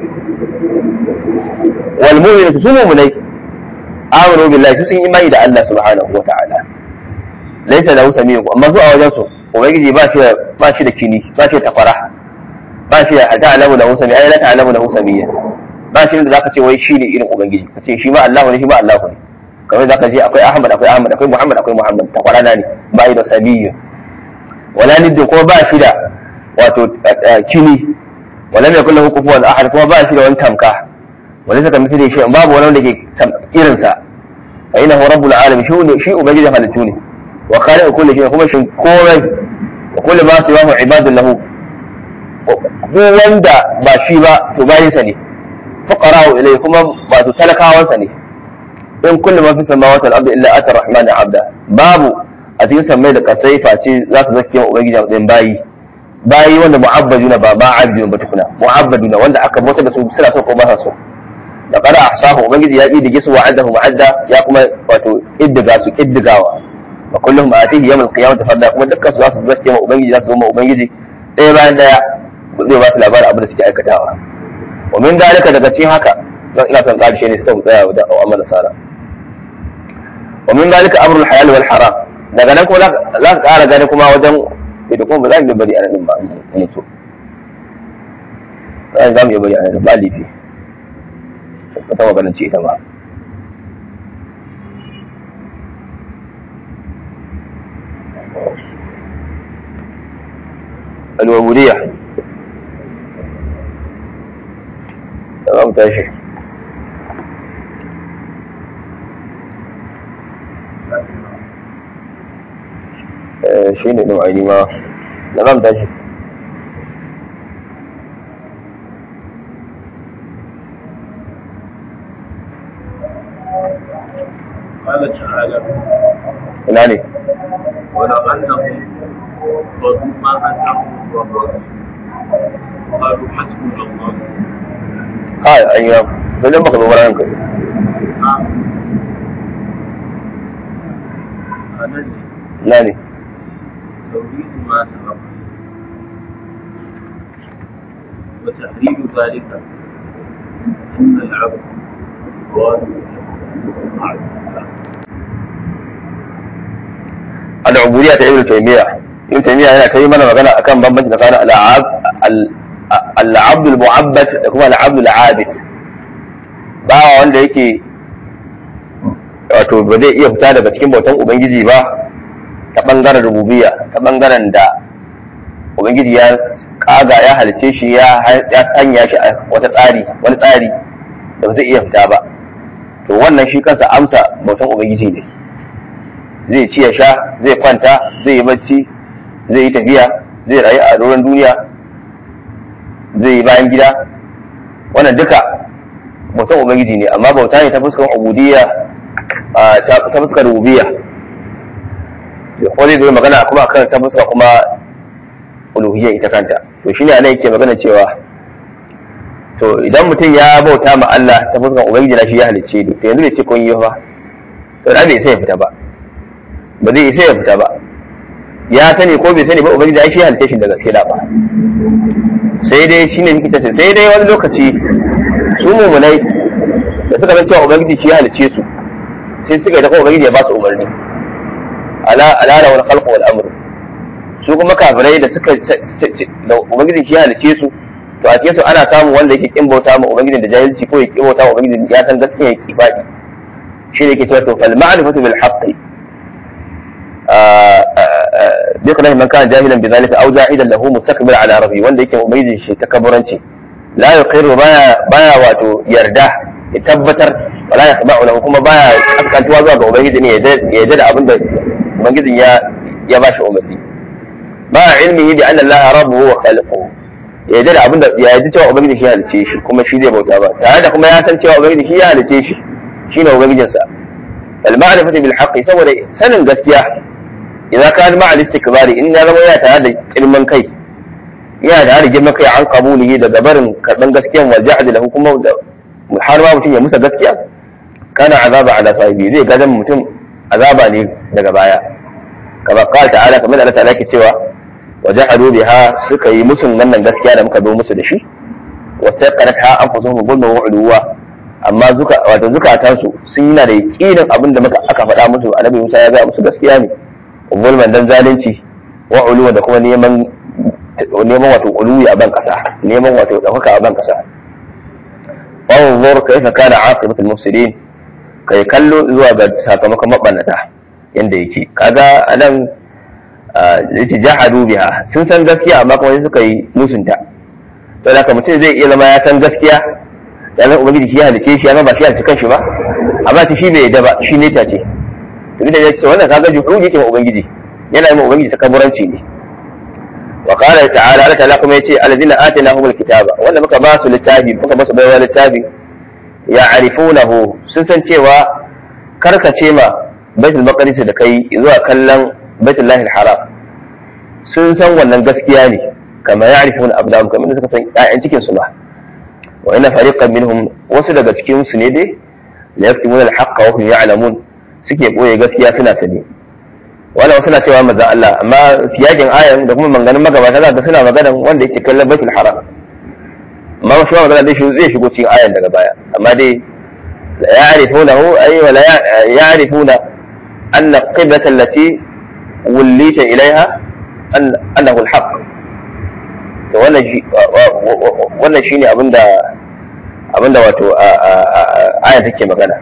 wal mu'minu su mu'minai amanu billahi su sun imani da Allah subhanahu wa ta'ala laisa lahu samiyu amma su a wajen su ubangiji ba shi ba shi da kini ba shi da tafara ba shi da ta'lamu lahu sami ai la ta'lamu lahu samiyya ba shi da zaka ce wai shi ne irin ubangiji ka ce shi ma Allah ne shi ma Allah ne kamar zaka ce akwai Ahmad akwai Ahmad akwai Muhammad akwai Muhammad tafara na ne ba shi da samiyyu wala nidda kuma ba shi da wato kini wala mai kullu kufuwan ahad kuma ba shi da wani tamka wani saka mithli shi babu wani wanda ke irinsa fa innahu rabbul alamin shi ne shi ubangiji halittu ne wa khaliqu kulli shay kuma shin komai wa kullu ma siwahu ibadun lahu ko wanda ba shi ba to bayin sa ne fuqara'u ilayhi kuma ba su talakawan sa ne in kullu ma fi samawati wal ardi illa ata rahmanu abda babu a cikin sammai da kasai face za su zake wa ubangiji a bayi bayi wanda mu'abbaduna ba ba abdun ba tukuna mu'abbaduna wanda aka bauta da su suna so ko ba sa so da qara ahsahu ubangiji ya iddige su wa'adahu mu'adda ya kuma wato iddiga su iddigawa wa kullum atihi yawm al-qiyamah farda kuma dukkan su za su zace ma ubangiji za su zo ma ubangiji ɗaya bayan ɗaya zai ba su labarin abin da suke aikatawa wa min dalika daga cikin haka zan ina son ƙarshe ne sai mu tsaya da amana sara wa min dalika amrul halal wal haram daga nan kuma za ka ƙara gani kuma wajen da kuma ba za mu yi bari a nan ba mu so za mu yi bari a nan ba lifi ta maganin ce ita ba الوبودية تمام تاشي shi ne ɗin aini ma da zan tashi قال تعالى ina ne ولو أنهم رضوا ما أتاهم الله قالوا حسبنا الله kai an yi sai dai baka zo wurin kai نعم nan ne na ne توحيد ما سبق وتحريم ذلك أن العبد واجب مع الله al'ubudiyya ta ibn taymiya ibn taymiya yana kai mana magana akan bambanci tsakanin al'ab al'abdul mu'abbad da kuma al'abdul abid bawa wanda yake wato ba zai iya fita daga cikin bautan ubangiji ba ta bangaren rububiyya ta bangaren da ubangiji ya kaga ya halice shi ya ya sanya shi a wata tsari wani tsari da ba zai iya fita ba to wannan shi kansa amsa bautan ubangiji ne zai ci ya sha zai kwanta zai yi bacci zai yi tafiya zai rayu a doron duniya zai yi bayan gida wannan duka bautan ubangiji ne amma bauta ne ta fuskar ubudiyya ta fuskar rububiyya ko zai zo magana kuma akan ta fuskar kuma uluhiyya ita kanta to shine anan yake magana cewa to idan mutum ya bauta ma Allah ta fuskar ubangiji na shi ya halicce ni to yanzu bai ce kun yi ba to da bai sai ya fita ba ba zai isa ya fita ba ya sani ko bai sani ba ubangiji ai shi halitta shi da gaske da ba sai dai shine nake tace sai dai wani lokaci su mumunai da suka san cewa ubangiji shi halicce su sai suka yi da ubangiji ya ba su umarni ala ala wal khalq wal amr su kuma kafirai da suka da ubangiji shi halicce su to a cikin su ana samu wanda yake kin bauta ma ubangiji da jahilci ko ya kin bauta ma ubangiji ya san gaskiya ya kifadi shi ne ke cewa to fal ma'rifatu bil haqqi بقدر من كان جاهلا بذلك او جاهدا له مستكبر على ربه wanda yake ubangiji shi takabburanci la yuqiru baya baya wato yarda ya tabbatar wala yasma'u lahu kuma baya kaskantuwa zuwa ga ubangiji ne ya yarda da abin da ubangiji ya ya bashi umarni ba ilmihi bi anna allaha rabbuhu wa khaliquhu ya yarda da abin da ya yarda cewa ubangiji shi ya halice shi kuma shi zai bauta ba tare da kuma ya san cewa ubangiji shi ya halice shi shine ubangijinsa al ma'rifatu bil haqqi saboda sanin gaskiya idan ka ma al istikbari in ya zama yana tare da girman kai yana tare da girman kai an kabulihi da gabarin karban gaskiyan wal jahd lahu kuma har ma mutum ya musa gaskiya kana azaba ala sahibi zai gadan mutum azaba ne daga baya kama qala ta'ala kamar Allah ta'ala ke cewa wa jahadu biha suka yi musun wannan gaskiya da muka zo musu da shi wa saqaratha anfusuhum zulman wa uluwa amma zuka wato zukatansu sun yi na da yakinin abin da muka aka faɗa musu annabi Musa ya ga musu gaskiya ne zulman dan zalunci wa uluwa da kuma neman neman wato uluwi a ban kasa neman wato dauka a ban kasa wanzur kaifa kana aqibatu al-mufsidin kai kallo zuwa ga sakamakon mabannata yanda yake kaga anan yace jahadu biha sun san gaskiya amma kuma sai suka yi musunta to da mutum zai iya zama ya san gaskiya ya san ubangiji shi ya halice shi ya ba shi ya halice kanshi ba amma shi bai yadda ba shi ne ta ce to da yace wannan kaga juhudi yake ma ubangiji yana yi ma ubangiji takaburanci ne wa qala ta'ala Allah ta'ala kuma yace alladhina atainahumul kitaba wanda muka ba su littafi muka ba su baiwa littafi ya'rifunahu sun san cewa karkace ma baitul maqdis da kai zuwa kallon baitul lahil haram sun san wannan gaskiya ne kama ya'rifuna abdahum kamar suka san ƴaƴan cikin su ba wa inna fariqan minhum wasu daga cikin su ne dai la yaktumuna al-haqqa wa hum ya'lamun suke boye gaskiya suna sani wala wasu na cewa maza Allah amma siyakin ayan da kuma manganin magabata za ka suna maganan wanda yake kallon baitul haram amma wasu ma magana zai shigo cikin ayan daga baya amma dai la ya'rifunahu ay wa la ya'rifuna anna qiblata allati wulita ilaiha annahu al-haqq to wannan shi wannan shine abinda abinda wato ayan take magana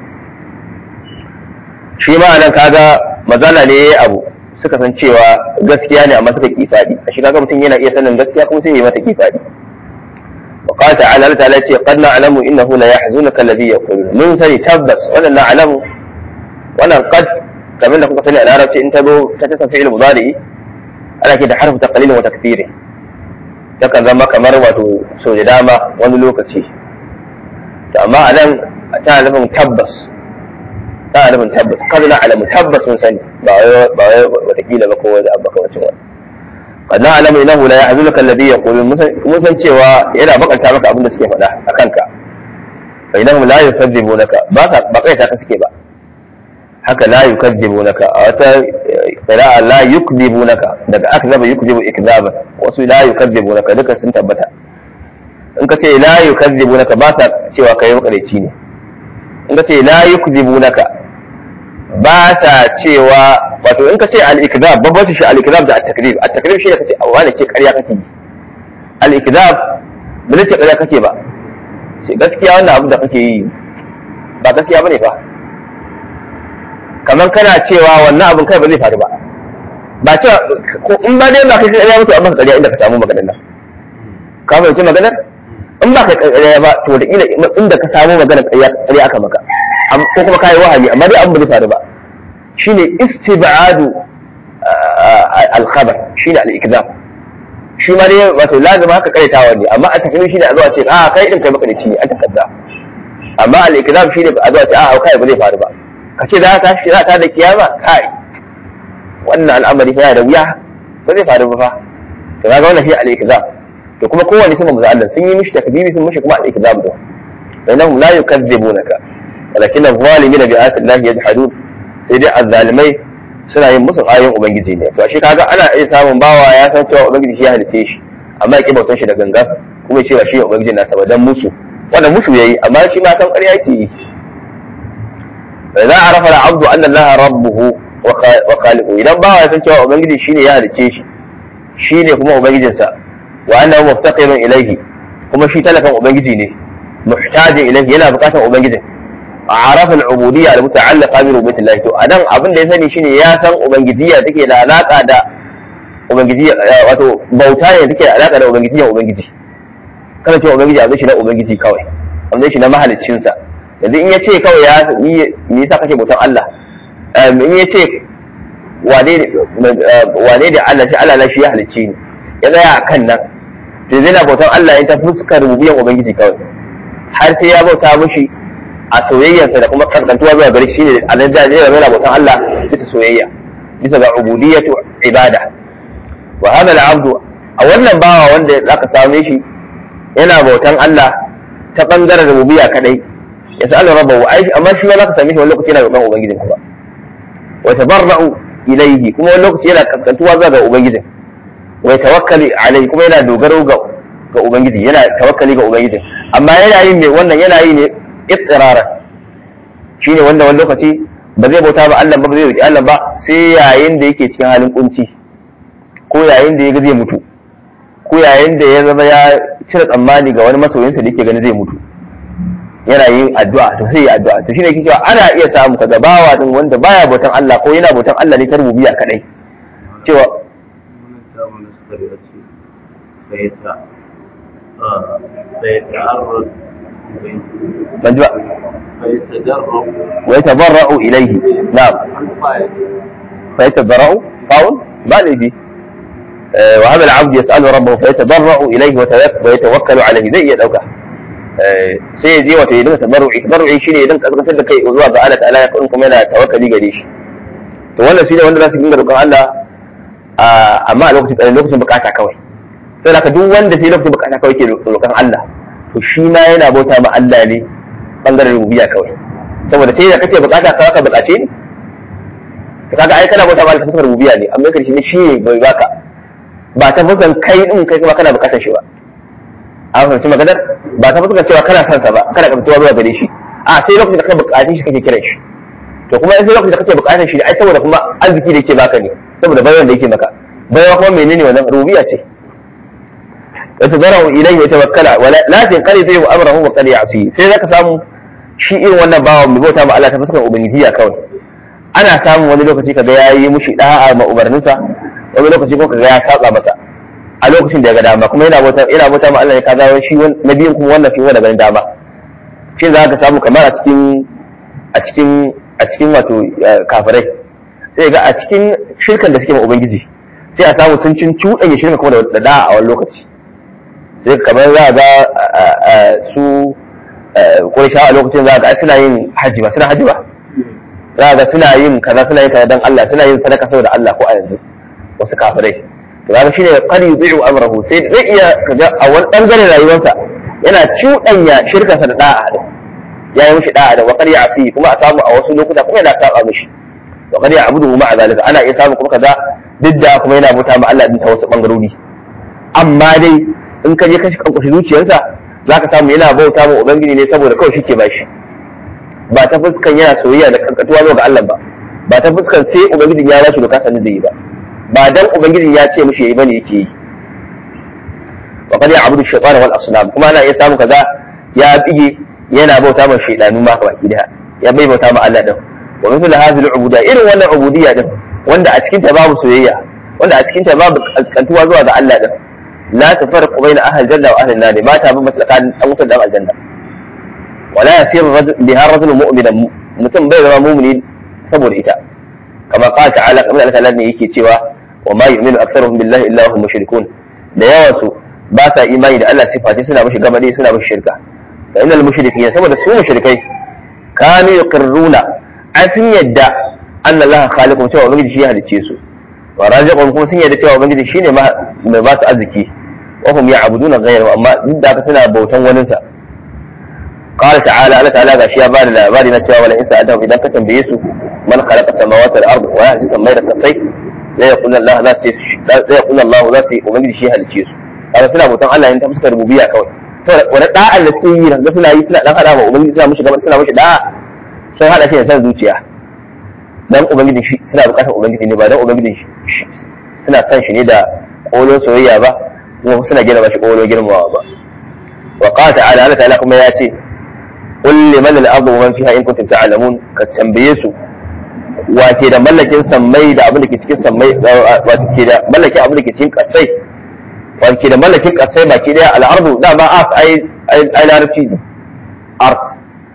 shi ma nan kaga mazala ne yayi abu suka san cewa gaskiya ne amma suka kifadi a shi kaga mutum yana iya sanin gaskiya kuma sai ya yi mata kifadi wa qala ta'ala Allah ta'ala ce qad na'lamu innahu la yahzunaka alladhi yaqulun mun sani tabbas wannan na'lamu wannan qad kamar da kuka sani a larabci in ta zo ta ta fi'il mudari ana ke da harfu taqlil wa takthir takan zama kamar wato so da dama wani lokaci to amma anan ta nufin tabbas ta nufin tabbas kada na alamu tabbas mun sani ba wai ba wai watakila ba ko wani abu kamar wani qad na alamu innahu la yahzunuka alladhi yaqulun mun san cewa yana bakanta maka abin da suke faɗa akan ka fa innahum la yukadzibunaka ba ka ba kai ta suke ba haka la yukadzibunaka a wata qira'a la yukdzibunaka daga akzaba yukdzibu ikzaba wasu la yukadzibunaka duka sun tabbata in ka ce la yukadzibunaka ba sa cewa kai makareci ne in ka ce la yukdzibunaka ba sa cewa wato in ka ce al-ikzab babban shi al-ikzab da at-takrib at-takrib shi ne kace wani ce ƙarya kake yi al-ikzab ba ce ƙarya kake ba sai gaskiya wannan abu da kake yi ba gaskiya bane fa kamar kana cewa wannan abin kai ba zai faru ba ba cewa in ba dai ba kai ƙarya mutu amma ka ƙarya inda ka samu maganar nan ka fahimci maganar in ba kai ƙarya ba to da ila inda ka samu maganar ƙarya aka maka ko kuma kai wahami amma dai abin ba zai faru ba shine istib'adu al-khabar shine al-ikzam shi ma dai wato lazima haka karetawa ne amma a takaice shine a zuwa ce a kai din kai maka ne a takadda amma al-ikzam shine a zuwa ce a kai ba zai faru ba ka ce za ta shi za ta da kiyama kai wannan al'amari fa da wuya ba zai faru ba fa to kaga wannan shi al-ikzam to kuma kowanne sun manzo Allah sun yi mishi takdibi sun mishi kuma al-ikzam da innahum la yukadzibunaka walakin adh-dhalimina bi ayati Allah yajhadun sai dai azzalimai suna yin musu ayoyin ubangiji ne to shi kaga ana iya samun bawa ya san cewa ubangiji shi ya halice shi amma ya ki bautan shi da ganga kuma ya ce ba shi ubangiji na sa dan musu wannan musu yayi amma shi ma san ƙarya yake yi fa za a rafa abdu anna allaha rabbuhu wa khaliquhu idan bawa ya san cewa ubangiji shine ya halice shi shine kuma ubangijinsa wa annahu muftaqirun ilayhi kuma shi talakan ubangiji ne muhtajin ilayhi yana bukatar ubangijin عرف العبودية المتعلقة بربوبية الله to anan abin da ya sani shine ya san ubangijiyya take da alaka da ubangijiyya wato bauta ne take da alaka da ubangijiyyan ubangiji kana cewa ubangiji abin shi na ubangiji kawai abin shi na mahaliccin sa yanzu in yace kawai ya me yasa kake bautan Allah in yace wane wane da Allah shi Allah shi ya halicce ni ya tsaya akan nan to zai na bautan Allah ya ta fuskar rububiyyan ubangiji kawai har sai ya bauta mushi a soyayyarsa da kuma kaskantuwa zuwa gare shi ne a nan jaje da yana bautan Allah bisa soyayya bisa ga ubudiyatu ibada wa hada al-abdu a wannan bawa wanda zaka same shi yana bautan Allah ta bangaren rububiyya kadai ya sa'ala rabbahu ai amma shi ma zaka same shi wani lokaci yana roƙon ubangijin ba wa tabarra'u ilayhi kuma wani lokaci yana kaskantuwa zuwa ga ubangijin wa tawakkali alayhi kuma yana dogaro ga ga ubangiji yana tawakkali ga ubangijin amma yana yin me wannan yana yi ne istiraran shine wanda wani lokaci ba zai bauta ba Allah ba zai roki Allah ba sai yayin da yake cikin halin kunci ko yayin da ya ga zai mutu ko yayin da ya zama ya cire tsammani ga wani masoyinsa da yake ganin zai mutu yana yin addu'a to sai ya addu'a to shine yake cewa ana iya samu kaga bawa din wanda baya bautan Allah ko yana bautan Allah ne ta rububiyya kadai cewa ban ji ba ويتضرع إليه نعم فيتضرع قول بالي فيه وهذا العبد يسأل ربه فيتضرع إليه ويتوكل عليه زي يدوكا sai ya je wata ya dinga tabarru'i tabarru'i shine ya dinga kaskantar da kai zuwa ga Allah ta'ala ya kun kuma yana tawakkali gare shi to wannan shine wanda za su dinga roƙon Allah amma a lokacin lokacin bukata kawai sai da duk wanda sai lokacin bukata kawai ke roƙon Allah to shi ma yana bauta ma Allah ne bangaren rububiyya kawai saboda sai da kake bukata ka ka bukace ni to kaga ai kana bauta ba ta fuskar rububiyya ne amma karshe ne shi ne bai baka ba ta fuskar kai din kai kuma kana bukatar shi ba an fahimci maganar ba ta fuskar cewa kana son sa ba kana kamtuwa zuwa gare shi a sai lokacin da ka bukace shi kake kiran shi to kuma sai lokacin da kake bukatar shi ai saboda kuma arziki da yake baka ne saboda bayan da yake maka bayan kuma menene wannan rububiyya ce يتضرع إليه ويتوكل ولا تنقلب أمره وقد يعصيه sai zaka samu shi irin wannan bawan mai bauta ma Allah ta fuskar ubangijiyya kawai ana samun wani lokaci kaga ya yi mushi da'a ma umarninsa wani lokaci ko kaga ya saba masa a lokacin da ya ga dama kuma yana bauta yana bauta ma Allah ne kaga shi na biyun kuma wannan shi wanda ganin dama shi za ka samu kamar a cikin a cikin a cikin wato kafirai sai ga a cikin shirkan da suke ma ubangiji sai a samu sun cin cuɗanya shirka kuma da da'a a wani lokaci sai kamar za a ga su ƙursha a lokacin za a ga suna yin haji ba suna haji ba za a ga suna yin kaza suna yin kaza don Allah suna yin sadaka saboda Allah ko a yanzu wasu kafirai to kaga shine qad yudhi'u amrahu sai zai iya kaga a wani bangaren rayuwarsa yana cuɗanya shirkarsa da da'a din ya yi mishi da'a da wa qad ya'si kuma a samu a wasu lokuta kuma yana saba mishi wa qad ya'budu ma'a zalika ana iya samu kuma kaza duk da kuma yana bauta ma Allah din ta wasu bangarori amma dai in ka je ka shi kankushi zuciyarsa zaka samu yana bauta ma ubangiji ne saboda kawai shike bashi ba ta fuskan yana soyayya da kankatuwa zuwa ga Allah ba ba ta fuskan sai ubangijin ya bashi doka sanin zai yi ba ba dan ubangijin ya ce mishi yayi bane yake yi wa qad ya'budu shaytana wal asnam kuma ana iya samu kaza ya bige yana bauta ma shaydanu ma baki daya ya bai bauta ma Allah din wa mithlu hadhihi al-ubudiyya irin wannan ubudiyya din wanda a cikin ta babu soyayya wanda a cikin ta babu kaskantuwa zuwa ga Allah din la tafarqu baina ahli janna wa ahli an-nar ma ta bi tsakanin dan wutar da aljanna wala yasiru biha rajul mu'minan mutum bai zama mu'mini saboda ita kama qala ta'ala kamar Allah ta'ala ne yake cewa wa ma yu'minu aktharuhum billahi illa hum mushrikun da yawan su ba sa imani da Allah sifati suna mishi gabade suna mishi shirka fa innal mushrikeen saboda su mushrikai kanu yuqirruna an sun yadda anna Allah khaliqum cewa ubangiji shi ya halicce su wa raziqum kuma sun yadda cewa ubangiji shine mai ba su arziki wa hum ya'buduna ghayrahu amma duk da haka suna bautan wani sa qala ta'ala Allah ta'ala gashi ya bada labari na cewa wala in sa'adahum idan ka tambaye su man khalaqa samawati wal ard wa yahdi samai da kasai la yaqulu Allah za su la yaqulu Allah za su ubangiji shi halicce su kaga suna bautan Allah ne ta fuskar rububiyya kawai to wani da'an da suke yi da suna yi suna dan hada wa ubangiji suna mishi gaban suna mishi da'a sun hada shi da san zuciya dan ubangiji shi suna bukatar ubangiji ne ba dan ubangiji suna san shi ne da kolon soyayya ba kuma suna gina ba shi kolon girmamawa ba wa qala ta'ala Allah ta'ala kuma ya ce qul liman al-ardu wa man fiha in kuntum ta'lamun ka tambaye su wace da mallakin sammai da abin da ke cikin sammai wace ke da mallakin abin da ke cikin kasai wace da mallakin kasai baki daya al-ardu da ba a ai ai larabci art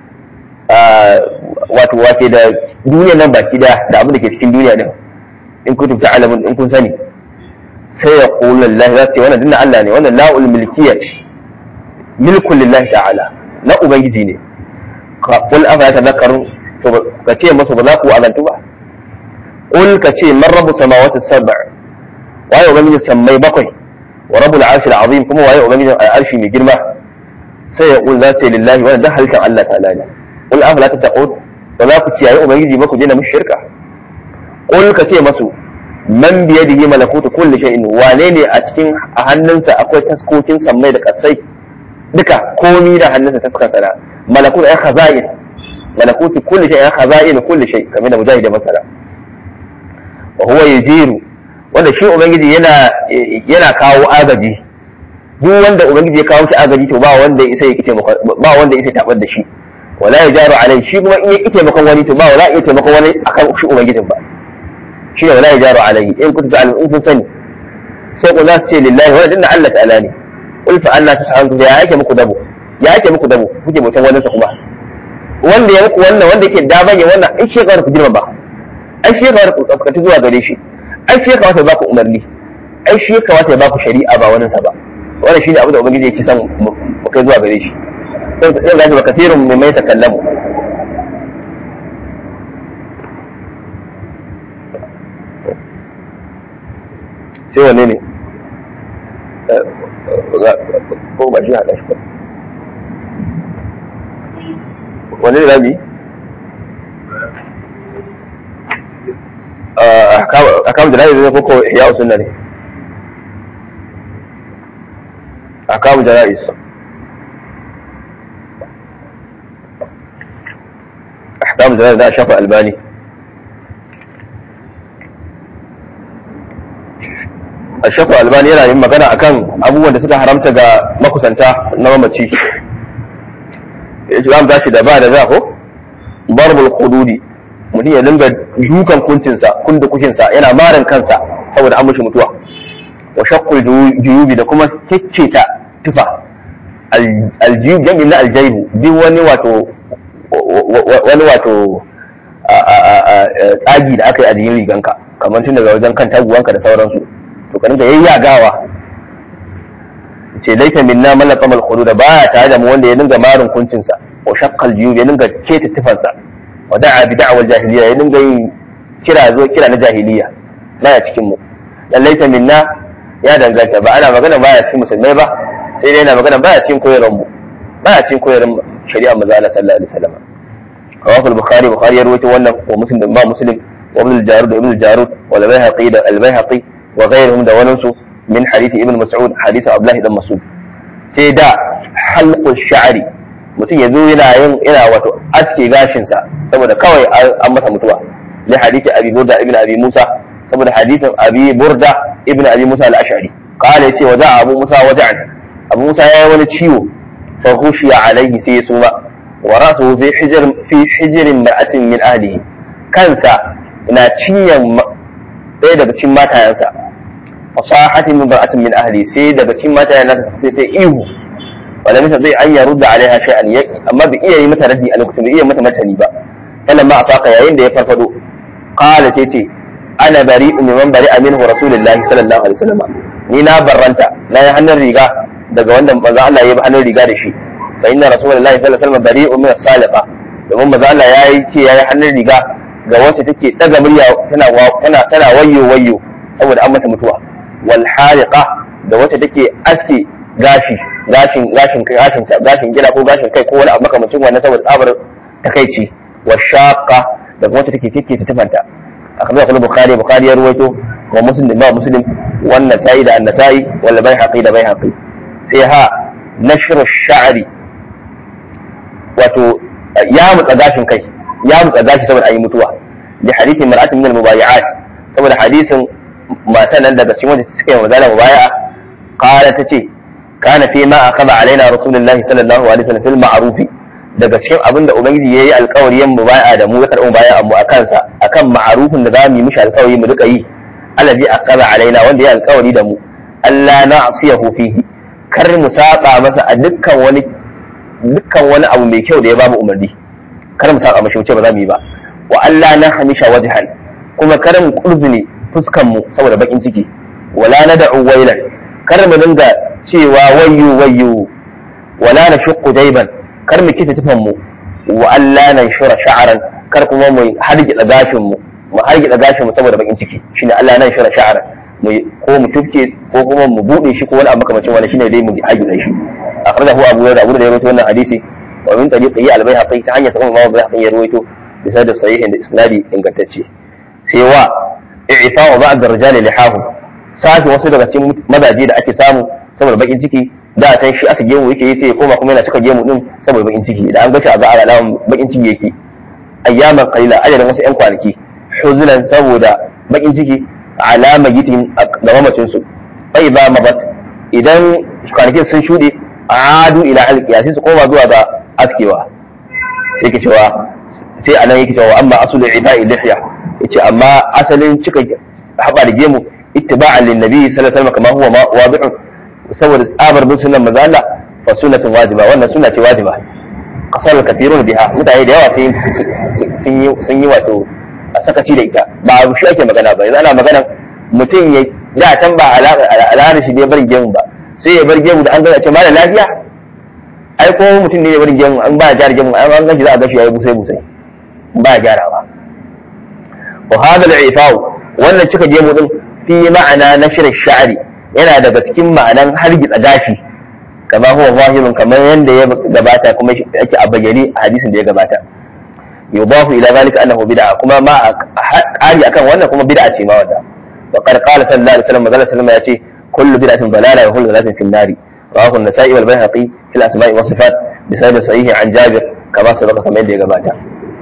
wato wace da duniya nan baki daya da abin da ke cikin duniya din in kuntum ta'lamun in kun sani sai ya qulu lillahi za ce wannan dinna Allah ne wannan la'ul milkiyya milkun lillahi ta'ala na ubangiji ne ka qul afa yatadhakkarun to ka ce masa ba za ku azantu ba qul ka ce man rabbu samawati sab'a waye ubangiji sammai bakwai wa rabbul arshil azim kuma waye ubangijin al'arshi mai girma sai ya qul za ce lillahi wannan da halittar Allah ta'ala ne qul afala tattaqun ba za ku kiyaye ubangiji ba ku je na mushi shirka qul ka ce masu man biyadihi malakutu kulli shay'in wane ne a cikin a hannunsa akwai taskokin sammai da kasai duka komi da hannunsa taskan sana malakutu ay khaza'in malakutu kulli shay'in ay khaza'in kulli shay kamar da mujahid da masala wa huwa yajiru wanda shi ubangiji yana yana kawo agaji duk wanda ubangiji ya kawo shi agaji to ba wanda isa ya kice ba wanda isa tabar da shi wala yajaru alai shi kuma in ya kice makon wani to ba wala ya taimakon wani akan shi ubangijin ba shi ne wala yajaru alai in kuntu ta'lamu in kun sani sai ku za su ce lillahi wa dinna Allah ta'ala ne qul fa anna tus'alun ya yake muku dabo ya yake muku dabo kuke mutan wani kuma wanda ya muku wannan wanda yake daban ya wannan ai shi ku girma ba ai shi ku kaskata zuwa gare shi ai shi kamata ya baku umarni ai shi kamata ya baku shari'a ba wani sa ba wannan shine abu da ubangiji yake son mu kai zuwa gare shi sai ga shi ba kathirun mai mai takallamu sai wanne ne ko ba shi haɗa shi ba wanne ne rabi a kamun jana'iz ne ko ko ya usunna ne a kamun jana'iz أحكام الجنائز ده شافه ألباني الشافه ألباني yana yin magana akan abubuwan da suka haramta ga makusanta na mamaci Islam za shi da ba da za ko barbul hududi mutum ya dinga dukan kuncinsa kunda kushinsa yana marin kansa saboda an mushi mutuwa wa shaqqul juyubi da kuma kikkita tufa aljiyub jami'in na aljaibu duk wani wato wani wato tsagi da aka yi a jikin riganka kamar tun daga wajen kan taguwanka da sauransu to ka dinga yayyagawa ce laita minna mallaka mal khudu da baya tare da mu wanda ya dinga marin kuncinsa wa shaqqal juyub ya dinga keta tufansa wa da'a bi da'wal jahiliya ya dinga yin kira zo kira na jahiliya baya cikin mu dan laita minna ya danganta ba ana magana baya cikin musulmai ba sai dai yana magana baya cikin koyarwar mu baya cikin koyarwar shari'a manzo Allah sallallahu alaihi wasallam rawahu al-bukhari bukhari ya rawaito wannan wa muslim da ba muslim wa ibn al-jarud da ibn al-jarud wa al-bayhaqi da al-bayhaqi wa ghayruhum da wannan su min hadith ibn mas'ud hadith abdullah ibn mas'ud sai da halqu sha'ri mutum ya zo yana yin yana wato aske gashinsa saboda kawai an masa mutuwa li hadith abi burda ibn abi musa saboda hadithin abi burda ibn abi musa al-ash'ari qala yace wa za'a abu musa waja'an abu musa yayi wani ciwo fa khushiya alaihi sai ya suma wa ra'suhu fi hijr fi hijrin ma'atin min ahlihi kansa na cinyan ɗaya daga cikin matayansa fasahatin min ba'atin min ahli sai daga cikin matayan nasa sai ta ihu wala misa zai an ya rudda alaiha shay'an amma bai iya yi mata raddi a lokacin bai iya mata martani ba kana ma afaka yayin da ya farfado qala ce ce ana bari'u mimman bari'a minhu rasulullahi sallallahu alaihi wasallam ni na barranta na yi hannun riga daga wanda manzo Allah ya yi hannun riga da shi fa inna rasulullahi sallallahu alaihi wasallam bari'u min as-saliqa domin manzo Allah ya yi ce ya yi hannun riga ga wacce take daga murya tana tana tana wayyo wayyo saboda an mata mutuwa wal haliqa da wacce take aske gashi gashin gashin gashin gashin gida ko gashin kai ko wani abu makamancin wannan saboda tsabar takaici wa shaqa da wacce take kike ta tafanta akamai kullu bukhari bukhari ya ruwaito wa muslim da muslim wannan sai da annasai wal baihaqi da baihaqi sai ha nashru sha'ri wato ya mutsa gashin kai ya mutsa gashi saboda ayi mutuwa li hadithin mar'atin min al-mubayi'at saboda hadisin matan nan daga cikin wanda suka yi mazala mubaya'a qala tace kana fi ma akaba alaina rasulullahi sallallahu alaihi wasallam fil ma'ruf daga cikin abin da ubangiji yayi alƙawari yan mubaya'a da mu ya karɓi mubaya'a mu akan sa akan ma'rufin da zamu yi mishi alƙawari mu duka yi allazi akaba alaina wanda ya alƙawari da mu Allah na'siyahu fihi kar mu saba masa a dukkan wani dukkan wani abu mai kyau da ya bamu umarni kar mu saba mashi wuce ba za mu yi ba wa Allah na hamisha wajhan kuma kar mu kurzune fuskan mu saboda bakin ciki wala na da'u wailan kar mu dinga cewa wayyu wayyu wala na shuqqu jayban kar mu kita tufan mu wa Allah na shura sha'ran kar kuma mu hargitsa gashin mu mu hargitsa gashin mu saboda bakin ciki shine Allah na shura sha'ran mu ko mu tufke ko kuma mu bude shi ko wani abu makamacin wani shine dai mu hargitsa shi akhrajahu abu da abu da ya rawaito wannan hadisi wa min tariqi al-bayhaqi ta hanyar sabon imam bayhaqi ya rawaito bisa da sahihin da isnadi ingantacce sai wa i'fa'u ba'd ar-rijal lihahu sashi wasu daga cikin mazaje da ake samu saboda bakin ciki da a shi aka gemu yake yi sai koma kuma yana cika gemu din saboda bakin ciki da an gashi a ga alaman bakin ciki yake ayyaman qalila adadin wasu yan kwanaki huzunan saboda bakin ciki alama gitin ga mamacin su bai ba mabat idan kwanakin sun shuɗe adu ila alqiya sai su koma zuwa ga askewa yake cewa sai anan yake cewa amma asul iba'i lihya yace amma asalin cika haba da gemu ittiba'an lin nabi sallallahu alaihi wasallam kama huwa wadi'u saboda tsabar bin sunan manzo Allah fa sunnatun wajiba wannan sunna ce wajiba kasar kathirun biha mutane da yawa sun yi sun yi wato a sakaci da ita ba shi ake magana ba yanzu ana magana mutum ya da can ba al'adar shi ne barin gemu ba sai ya bar gemu da an gana ce mara lafiya ai ko mutum ne ya barin gemu an ba gyara gemu an gashi za a gashi yayi busai busai ba gyarawa wa hada al-ifa'u wannan cika gemu din fi ma'ana nashr ash-sha'ri yana daga cikin ma'anan hargitsa gashi kama huwa zahirun kamar yanda ya gabata kuma yake a bayyane a hadisin da ya gabata yudafu ila zalika annahu bid'a kuma ma ƙari akan wannan kuma bid'a ce ma wanda wa qad qala sallallahu alaihi wasallam manzo sallallahu ya ce kullu bid'atin dalala wa kullu dalalatin fi an-nari rawahu an-nasa'i wal bayhaqi fi al-asma'i was sifat bi sanad sahih an jabir kama sabaka kamar yadda ya gabata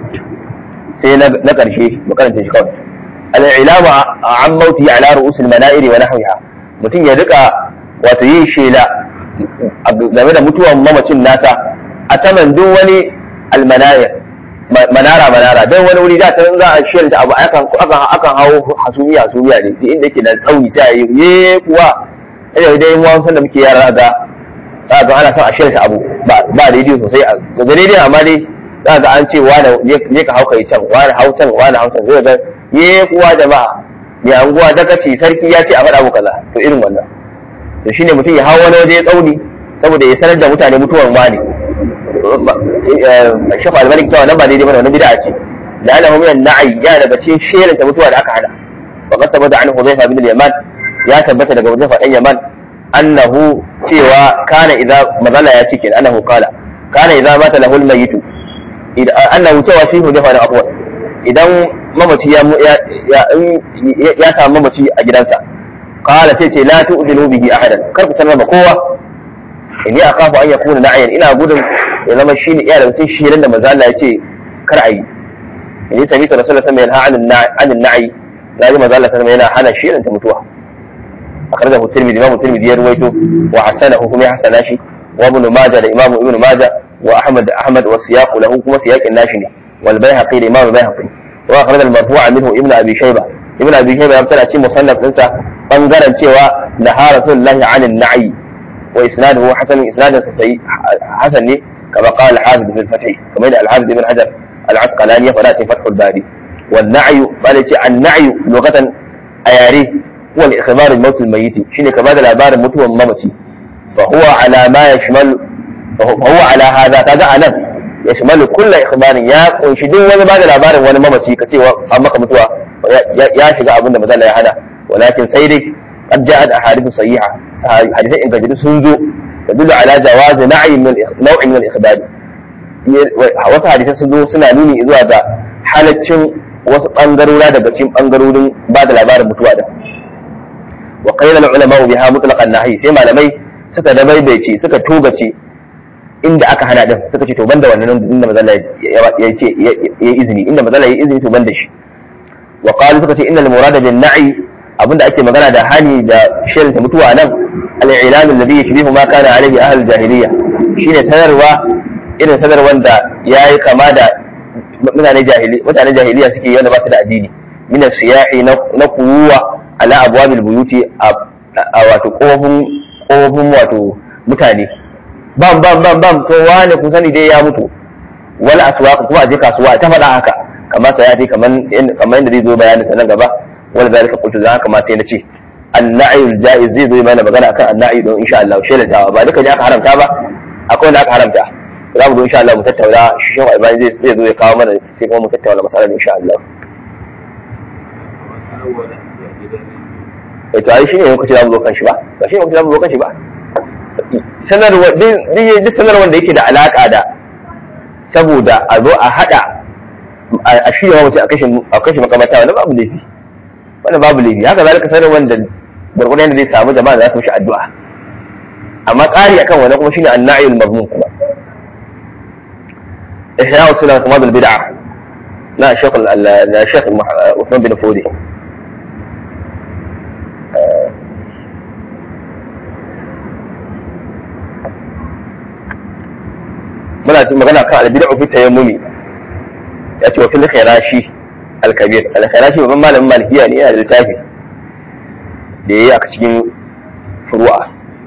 sai na karshe mu karanta shi kawai al-ilamu an mauti ala ru'us al-mana'ir wa nahwiha mutum ya rika wato yin shela game da mutuwan mamacin nasa a saman duk wani al-mana'ir manara manara don wani wuri da ta za a shirya abu akan akan akan hawo hasumiya hasumiya ne duk inda yake da tsauni sai a yi ye kuwa sai dai mu san da muke yara ga za ga ana son a shirya abu ba ba daidai sosai a ga daidai amma dai za ga an ce wani je ka hauka can wani hau can wani hau can zai ga ye kuwa jama'a mai anguwa daga ce sarki ya ce a faɗa mu kaza to irin wannan to shine mutum ya hawo wani waje tsauni saboda ya sanar da mutane mutuwar wani shafa al-malik cewa nan ba daidai bane wannan bid'a ce da ana min an-na'i ya daga cikin sherin ta mutuwa da aka hada wa qad tabata an Hudhayfa bin al-Yaman ya tabbata daga Hudhayfa dan Yaman annahu cewa kana idza mazala ya cikin annahu qala kana idza mata lahul mayitu idan annahu cewa shi hu dafa da afwa idan mamaci ya ya ya samu mamaci a gidansa qala sai ce la tu'dinu bihi ahadan kar ku sanar da kowa inni akhafu an yakuna na'yan ina gudun ya zama shine iya da mutum shirin da manzo Allah ya ce kar a yi inni sami ta rasulullahi sallallahu alaihi wasallam an na'i na ji manzo Allah sallallahu yana hana shirin ta mutuwa akhrajahu tirmidhi imam tirmidhi ya ruwaito wa hasanahu kuma ya hasana shi wa ibn majah da imam ibn majah wa ahmad ahmad wa siyaq lahu kuma siyaqin nashi ne wal bayhaqi da imam bayhaqi wa akhraj al marfu'a minhu ibn abi shayba ibn abi shayba ya fitar a cikin musannaf ɗinsa bangaren cewa naha rasulullahi an na'i wa isnaduhu hasan isnadun sa sai hasan ne kama qala al-hafiz bil fath kama da al-hafiz ibn hajar al-asqalani ya fada cikin fathul bari والنعي قال النعي لغة أياري هو الإخبار الموت الميت شنو كما هذا العبارة متوى ممتي فهو على ما يشمل فهو على هذا كذا أنا يشمل كل إخبار يا ونشدين ولا بعد العبارة ولا ممتي كتير أما متوى يا شجع أبونا مثلا يا هذا ولكن سيدي قد جاءت أحاديث صحيحة حديثين إن كجد سنزو تدل على جواز نعي من نوع من الإخبار wasu hadisai sun zo suna nuni zuwa ga halaccin wasu ɓangarora daga cikin ɓangarorin ba da labarin mutuwa da wa qaila ulama biha mutlaqan nahi sai malamai suka dabaibaice suka togace inda aka hana din suka ce to banda wannan inda mazalla ya ce ya izini inda mazalla ya izini to banda shi wa qalu suka ce innal murada bin na'i abinda ake magana da hani da shirin ta mutuwa nan al-i'lan alladhi yashbihu ma kana alayhi ahlul jahiliyya shine sanarwa irin sanarwar da yayi kama da mutane jahili mutane jahiliya suke wanda ba su da addini min siyahi na kuwa ala abwabil buyuti a wato kofin kofin wato mutane bam bam bam bam to wani kun sani dai ya mutu wal aswaq kuma a je kasuwa ta faɗa haka kamar sai ya ce kaman kamar yadda zai zo bayanin sa nan gaba wala zalika qultu zan haka ma sai na ce annayul jaiz zai zo mana magana akan annayi don insha Allah shelatawa ba duka ne aka haramta ba akwai wanda aka haramta za mu zo insha Allah mu tattauna shi shehu albani zai zai zo ya kawo mana sai kuma mu tattauna masalar insha Allah eh to ai shine lokaci za mu zo kan shi ba ba shine lokaci za mu zo kan shi ba sanarwa duk sanarwar da yake da alaka da saboda a zo a hada a shirya wa mutum a kashe makamata wani babu laifi wani babu laifi haka zalika sanarwar da gwargwadon yadda zai samu jama'a za su mishi addu'a amma ƙari akan wani kuma shine annayul mazmum kuma إحياء سنة ماضي البدعة لا شيخ لا شيخ عثمان بن فودي muna magana kan albid'u fi tayammumi ya ce wa fil khirashi al-kabir al-khirashi babban malamin malikiya ne yana da littafi da yayi a cikin furu'a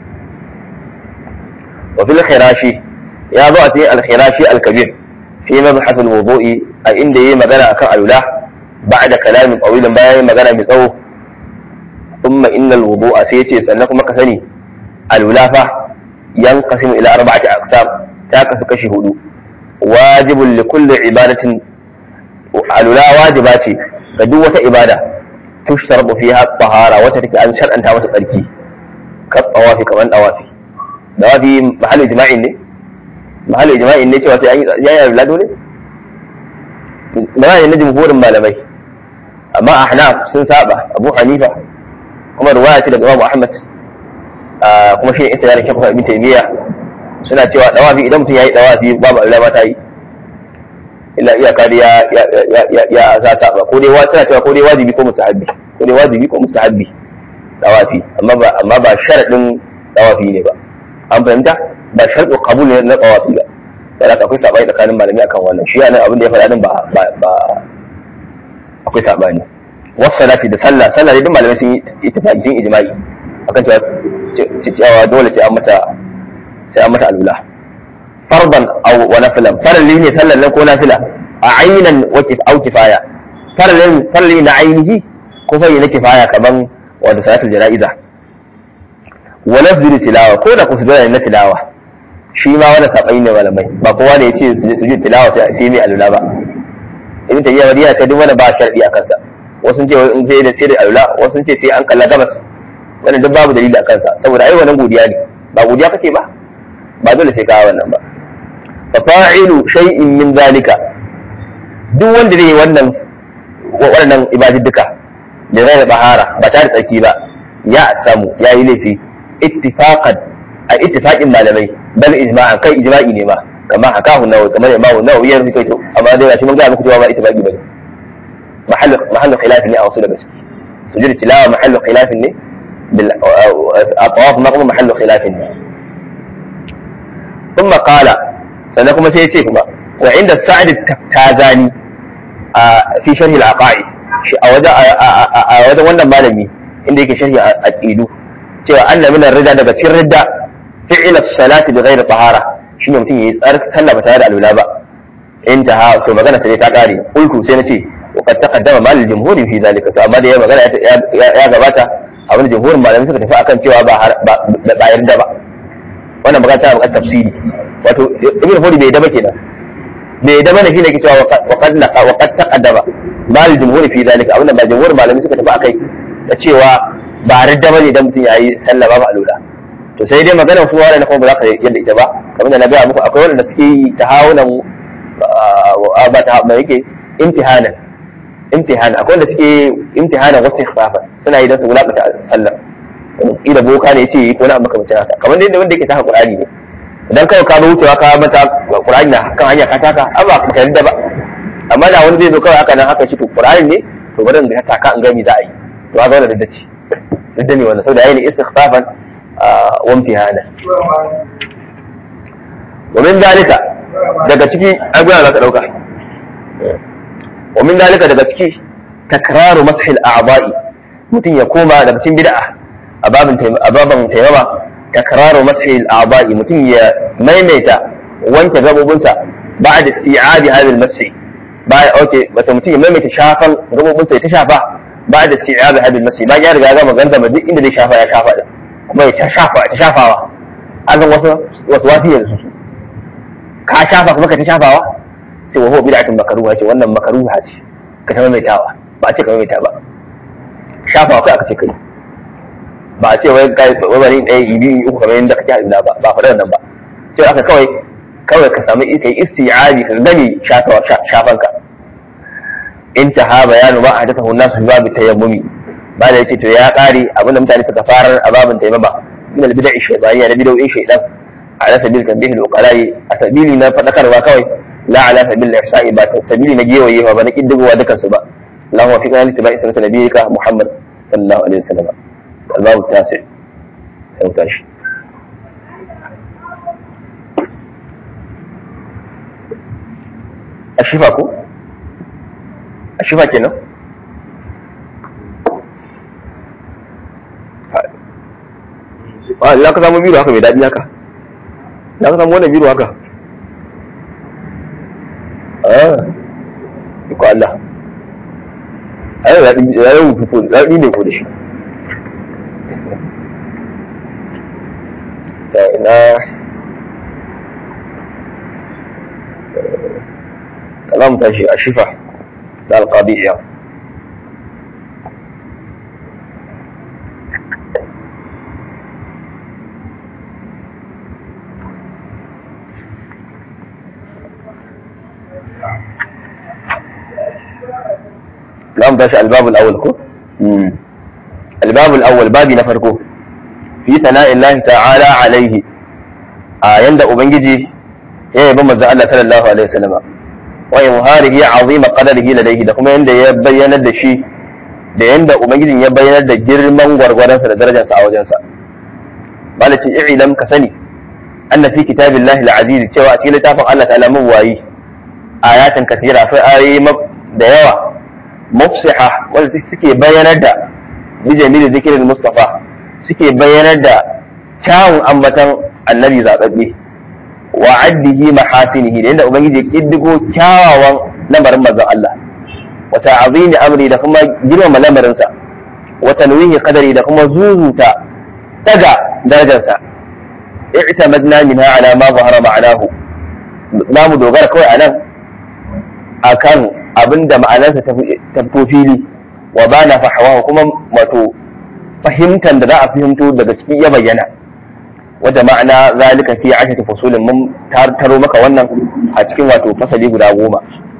wa fil khirashi ya zo a cikin al-khirashi al-kabir في مبحث الوضوء أي إن دي مغانا أكان ألولا بعد كلام طويل باين مغانا بصو ثم إن الوضوء سيتي سألناكم مكسني ألولا فا ينقسم إلى أربعة أقسام تاكس كشهود واجب لكل عبادة ألولا واجباتي فدوة إبادة تشترط فيها الطهارة وتتك أن شرعا تامة الأركي كالطوافي كمان أوافي دوافي محل إجماعي ne mahallin ijma'in ne cewa sai an yi yaya lado ne magana ne na jumhurin malamai amma ahnaf sun saba abu hanifa kuma ruwaya ce daga imamu ahmad kuma shi ne ita yaran shekwa ibn taymiya suna cewa dawafi idan mutum ya yi dawafi babu Allah ma ta yi illa iyaka da ya ya ya za saba ko dai suna cewa ko dai wajibi ko mustahabbi ko dai wajibi ko mustahabbi dawafi amma ba amma ba sharadin dawafi ne ba an fahimta ba sharɗu qabul ne na tsawafi ba da haka akwai sabani tsakanin malami akan wannan shi yana abin da ya faɗa din ba ba akwai sabani wasu salati da sallah sallah dai duk malamai sun yi ittifaqi sun ijma'i akan cewa cewa dole sai an mata sai an mata alula farban aw wa nafilan farali ne sallar nan ko nafila a aynan wa kif aw kifaya farali farali na ainihi ko fa na kifaya kaman wanda salatul janaiza wa lafzul tilawa ko da kusura ne na tilawa shi ma wani sabai ne malamai ba kowa ne ya ce su ji tilawa sai sai mai alula ba ibn tayyiba wadiya ta duk wani ba sharadi a kansa wasu ce in sai da sai da alula wasu ce sai an kalla gabas wannan duk babu dalili a kansa saboda ai wannan godiya ne ba godiya kake ba ba dole sai ka wannan ba fa fa'ilu shay'in min zalika duk wanda zai yi wannan waɗannan ibadudduka da zai bahara ba tare da tsarki ba ya samu ya yi laifi ittifaqan a ittifaqin malamai bal ijma'an kai ijma'i ne ma kama hakahu nawawi kamar imamu nawawi ya rubuta to amma dai gashi mun ga muku cewa ba ittifaqi bane mahallu mahallu khilaf ne a wasu daga ciki sujud tilawa mahallu khilaf ne bil atawaf maqam mahallu khilaf ne ثم قال sannan kuma sai ya ce kuma wa inda sa'ad tazani a fi sharhi al-aqaid shi a wajen a wajen wannan malami inda yake sharhi aqidu cewa anna min ar-rida daga cikin ridda fi'l as-salati bi ghairi tahara shine mutum yayi tsar sallah ba tare da alwala ba intaha to magana sai ta kare kulku sai nace wa qad taqaddama mal al-jumhur fi zalika to amma da ya magana ya gabata abin jumhurin malamai suka tafi akan cewa ba ba yarda ba wannan magana ta buƙatar tafsiri wato ibn hudi bai daba kenan bai daba ne shine ke cewa wa qad laqa wa qad taqaddama mal jumhur fi zalika abinda ba jumhur malami suka tafi akai da cewa ba radda bane dan mutum yayi sallah ba alula to sai dai magana su wala kuma ba za ka yadda ita ba kamar da na ga muku akwai wanda suke yi tahawunan ba ta ba yake imtihanan imtihan akwai wanda suke imtihanan wasu ikhfafa suna yi dan su wulakata sallah ila boka ne yace ko na makamacin haka kamar dai wanda yake taka qur'ani ne idan kawai ka wucewa ka mata qur'ani na kan hanya ka taka an ba ka yarda ba amma da wani zai zo kawai haka nan haka shi to qur'ani ne to bari da ka taka an gami za a yi to haka wannan da ce da ne wannan saboda yayin istighfafan wa imtihana wa min dalika daga ciki an gwana za ka dauka wa min dalika daga ciki takraru mashil a'ba'i mutum ya koma daga cikin bid'a a babin taimama takraru mashil a'ba'i mutum ya maimaita wanke gabobinsa ba da si'abi hadal mashi ba okay wata mutum ya maimaita shafan gabobinsa ya ta shafa ba da si'abi hadal mashi ba ya riga ya gama ganda duk inda zai shafa ya shafa da kuma ya ta shafa ta shafawa an san wasu wasu wasu yanzu su ka shafa kuma ka ta shafawa sai wa huwa bid'atun makruha ce wannan makruha ce ka ta maimaitawa ba a ce ka maimaita ba shafawa kai aka ce kai ba a ce wai kai wani ɗaya ibi uku kamar yadda kake hadina ba ba faɗa nan ba sai aka kawai kawai ka samu kai isti'abi ka gani shafan ka intaha bayanu ba a hadafa nasu babu tayammumi ba da yace to ya kare abinda mutane suka farar a babin tayammuma min al-bid'i shaytaniyya da bid'o'in shaytan ala sabil tanbih al-uqala'i a sabili na fadakarwa kawai la ala sabil ihsa'i ba sabili na gewayewa ba na kiddigowa dukan su ba Allahumma fiqna li tibai sunnati nabiyyika Muhammad sallallahu alaihi wasallam الباب التاسع سنتاش الشفا كو الشفا كنا za ka samu biro haka mai daɗi haka za ka samu wannan biro haka ah ko Allah ai daɗi ya yi rubutu daɗi ne ko da shi da ina kalam tashi a shifa da alƙadiyya kalam tashi albabul awal ko albabul awal babi na farko fi sana'in Allah ta'ala alaihi a yanda ubangiji ya yabi manzo Allah sallallahu alaihi wasallam wa yuharihi azima qadarihi ladaihi da kuma yanda ya bayyana da shi da yanda ubangijin ya bayyana da girman gwargwaransa da darajarsa a wajensa malaci i'lam ka sani anna fi kitabillahi al-aziz cewa a cikin littafin Allah ta'ala mawayi ayatin kathira fa ayoyi da yawa mufsiha wanda suke bayanar da bijamil zikirin mustafa suke bayanar da kyawun ambatan annabi zaɓaɓɓe wa addihi mahasinihi da yadda ubangiji ya kiddigo kyawawan lamarin manzon Allah wa ta'zimi amri da kuma girmama lamarinsa wa tanwihi qadari da kuma zuzuta daga darajarsa i'tamadna minha ala ma zahara ma'anahu za mu dogara kawai a nan akan abinda ma'anarsa ta fito fili wa bana fahawa kuma wato fahimtar da za a fahimto daga cikin ya bayyana wadda ma'ana zalika fi ashati fusulin mun taro maka wannan a cikin wato fasali guda goma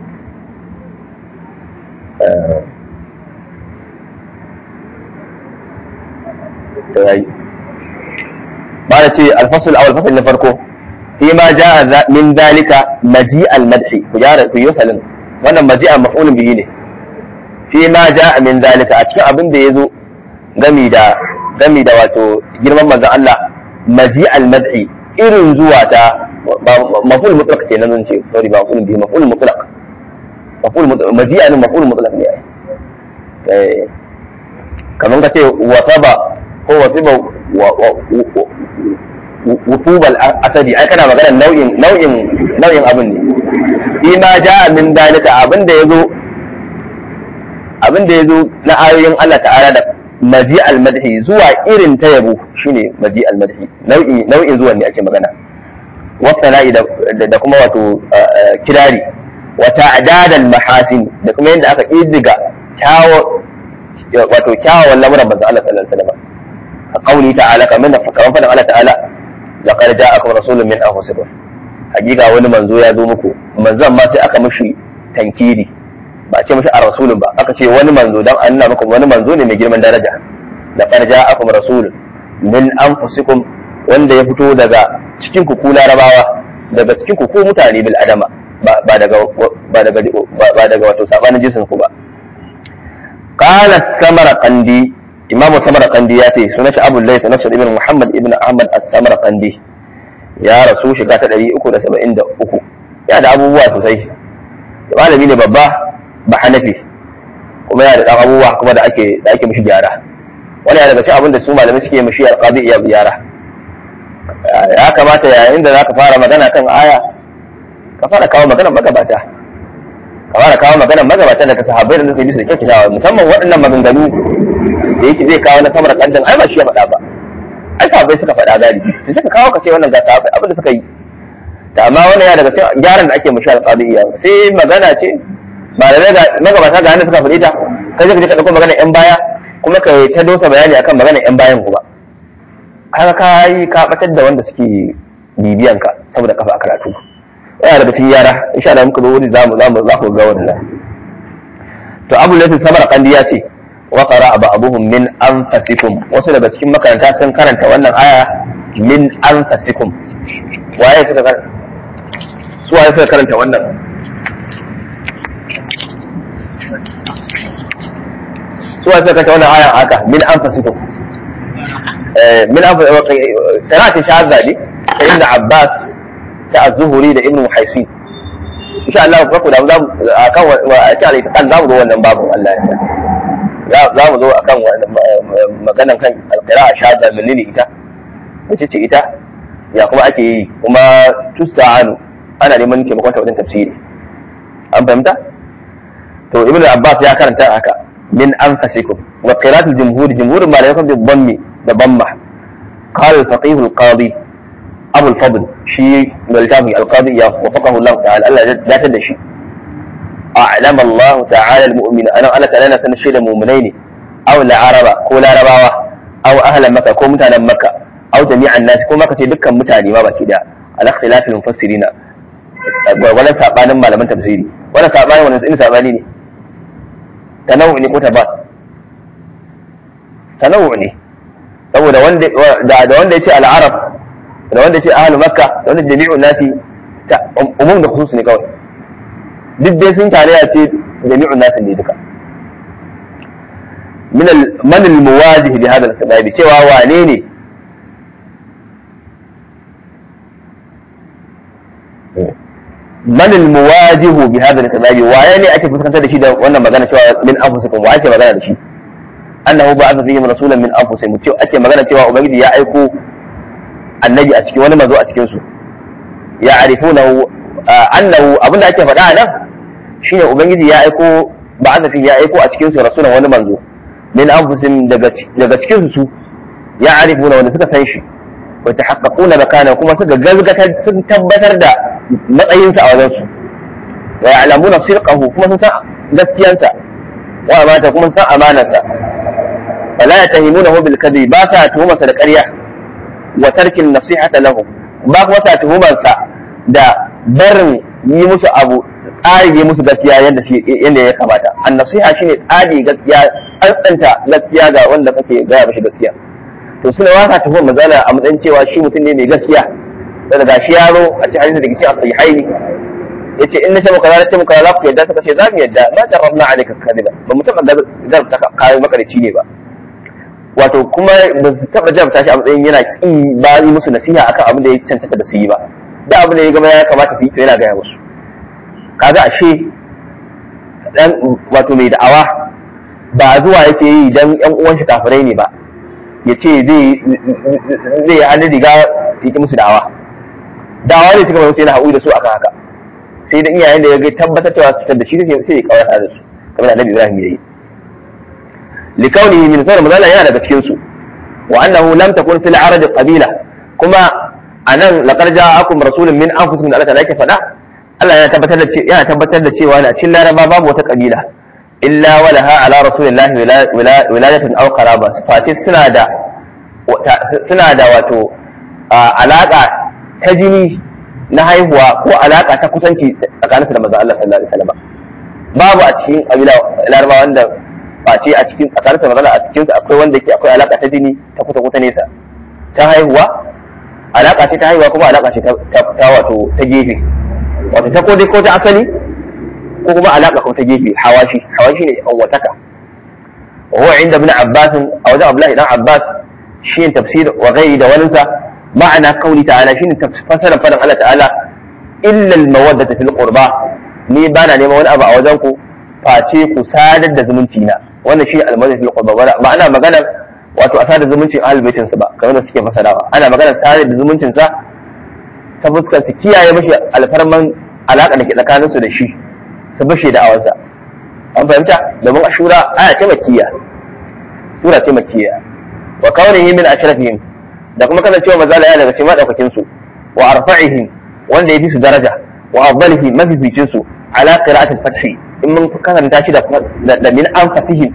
ba da ce alfasul awal fasal na farko fi ma ja'a min zalika maji al-madhi ku gyara ku yi wasalin wannan maji a maf'ulun bihi ne fi ma ja'a min zalika a cikin abin da yazo gami da gami da wato girman manzon Allah maji al-madhi irin zuwa ta maf'ul mutlaq ce nan ce sorry ba maf'ul bihi maf'ul mutlaq maf'ul mutlaq maji an maf'ul mutlaq ne eh kaman ka ce wasaba ko wasiba wutubal asadi ai kana magana nau'in nau'in nau'in abin ne fi ma ja'a min dalika abin da yazo abin da yazo na ayoyin Allah ta'ala da maji al-madhi zuwa irin ta yabo shine maji al-madhi nau'i nau'in zuwan ne ake magana wasana'i da kuma wato kirari wa ta'dad al-mahasin da kuma yadda aka iddiga kyawo wato kyawawan lamuran manzo Allah sallallahu alaihi wasallam a kauli ta'ala kamar da kamar fadan Allah ta'ala laqad ja'akum rasulun min anfusikum hakika wani manzo ya zo muku manzon ma sai aka mishi tankiri ba a ce mishi a rasulun ba aka ce wani manzo dan an nuna muku wani manzo ne mai girman daraja laqad ja'akum rasulun min anfusikum wanda ya fito daga cikin ku larabawa daga cikin ku mutane bil adama ba daga ba daga ba daga wato sabanin jinsin ku ba qala samarqandi imamu samarqandi ya ce sunan shi abul layth nasr ibn muhammad ibn ahmad as-samarqandi ya rasu shiga ta 373 ya da abubuwa sosai malami ne babba ba hanafi kuma yana da dan abubuwa kuma da ake da ake mishi gyara wani ya daga cikin abin da su malamai suke mishi alqabi iya gyara ya kamata yayin da zaka fara magana kan aya ka fara kawo maganar magabata ka fara kawo maganar magabata daga sahabbai da suka yi bisa kyakkyawa musamman waɗannan maganganu da yake zai kawo na samar kandan ai ba shi ya faɗa ba ai sahabbai suka faɗa galibi to suka kawo ka ce wannan ga sahabbai abin da suka yi da amma wannan ya daga cikin gyaran da ake mishi alqabi iya sai magana ce ba da daga magabata ga hannu suka faɗi ta kai zai ka je ka ɗauko maganar yan baya kuma ka ta dosa bayani akan maganar yan bayan kuma kaga ka yi ka batar da wanda suke bibiyan ka saboda kafa a karatu yana daga cikin yara insha Allah muka zo wani zamu zamu za ku ga wannan to Abu Layth Samar Kandi ya ce wa qara'a ba'dhum min anfasikum wasu daga cikin makaranta sun karanta wannan aya min anfasikum waye suka karanta su waye suka karanta wannan su waye suka karanta wannan aya haka min anfasikum من أفضل قراءة شاذة دي ابن عباس تاع الزهري ده ابن محيسين إن شاء الله فكو da zamu akan wa insha Allah kan zamu zo wannan babu Allah ya za mu zo akan maganan kan alqira'a shadda menene ita wace ce ita ya kuma ake yi kuma tusta'anu ana neman taimakon ta wajen tafsiri an fahimta to ibnu abbas ya karanta haka min anfasikum wa qira'atul jumhur jumhur malamai kan bi dhammi da bamma قال الفقيه القاضي أبو الفضل شيء ملتافي القاضي وفقه الله تعالى ألا لا تدشي أعلم الله تعالى المؤمن أنا أنا تعالى سنة شيء المؤمنين أو العرب كو العرباوة أو أهل مكة كو متانا مكة أو جميع الناس كو مكة دكا متاني ما بكي على اختلاف المفسرين ولا سابانا ما لمن تفسيري ولا سابانا ولا إن ساباني تنوع ne ko tabat تنوع ne saboda wanda da wanda yace al-arab da wanda yace ahlu makka da wanda jami'un nasi umum da khusus ne kawai duk dai sun tare ya ce jami'un nasi ne duka min al man al muwajih bi hadha al cewa wane ne man al muwajih bi hadha al waye ne ake fuskantar da shi da wannan magana cewa min anfusikum wa ake magana da shi annahu ba'atha fihim rasulan min anfusihim cewa ake magana cewa ubangiji ya aiko annabi a cikin wani mazo a cikin su ya arifunahu annahu abinda ake faɗa nan shine ubangiji ya aiko ba'atha fi ya aiko a cikin su rasulan wani manzo min anfusihim daga daga cikin su ya arifuna wanda suka san shi wa tahaqqaquna makana kuma suka gazgata sun tabbatar da matsayinsa a wajen su wa ya'lamuna sirqahu kuma sun san gaskiyansa wa amata kuma san amanarsa fala yatahimunahu bil kadhib ba sa tuhuma sa da ƙarya wa tarkin nasihata lahum ba kuma ta tuhumar sa da barin yi musu abu tsari yi musu gaskiya yadda shi yadda ya kamata an nasiha shine tsari gaskiya tsantsanta gaskiya ga wanda kake gaya mashi gaskiya to suna wasa tuhumar mazala a matsayin cewa shi mutum ne mai gaskiya daga gashi yaro a cikin hadisi da ke cikin sahihaini yace in nace muka zalunce muka za ku yadda suka ce za mu yadda ma jarrabna alayka kadiba ba mu taba garabta kai makarici ne ba wato kuma ba su taba jarabta shi a matsayin yana kin ba yi musu nasiha akan abin da ya cancanta da su yi ba da abin da ya gama ya kamata su yi to yana gaya musu kaga ashe dan wato mai da'awa ba zuwa yake yi dan yan uwan shi kafirai ne ba ya ce zai zai yi hannun riga ya musu da'awa da'awa ne suka mai yana haƙuri da su akan haka sai da iyayen da ya ga tabbatar cewa cutar da shi sai ya kawar da su kamar da annabi Ibrahim ya yi likaunihi min sauran mazala yana daga cikin su wa annahu lam takun fil arad qabila kuma anan laqad ja'akum rasulun min anfusikum da Allah ta yake faɗa Allah yana tabbatar da yana tabbatar da cewa a cikin laraba babu wata kabila illa walaha ala rasulillahi wiladatun aw qaraba fatis suna da suna da wato alaka ta jini na haihuwa ko alaka ta kusanci tsakaninsu da manzon Allah sallallahu alaihi wasallam babu a cikin kabila laraba wanda face a cikin tsakaninsu da manzon Allah a cikin su akwai wanda yake akwai alaka ta jini ta kusa kusa nesa ta haihuwa alaka ce ta haihuwa kuma alaka ce ta wato ta gefe wato ta ko dai ko ta asali ko kuma alaka ko ta gefe hawashi hawashi ne an wataka wa huwa inda ibn abbas a wajen abdullahi dan abbas shi ne tafsir wa ghairi da waninsa ma'ana kauli ta'ala shi ne fasarar fadan Allah ta'ala illa al-mawaddata fil qurba ni bana neman wani abu a wajen ku face ku sadar da zumunci na wannan shi ne al-mawaddata fil qurba ba ana magana wato a sadar zumuncin ahlul baitin sa ba kamar da suke fasarawa ana magana sadar da zumuncin sa ta fuskar su kiyaye mashi alfarman alaƙa da ke tsakaninsu da shi su bashe da awansa an fahimta domin ashura aya ce makiyya sura ce makiyya wa kaunihi min ashrafihim da kuma kasancewa mazala ya daga cikin madaukakin su wa arfa'ihim wanda yafi su daraja wa afdalihi mafificin su ala qira'atil fathi in mun karanta shi da da min anfasihim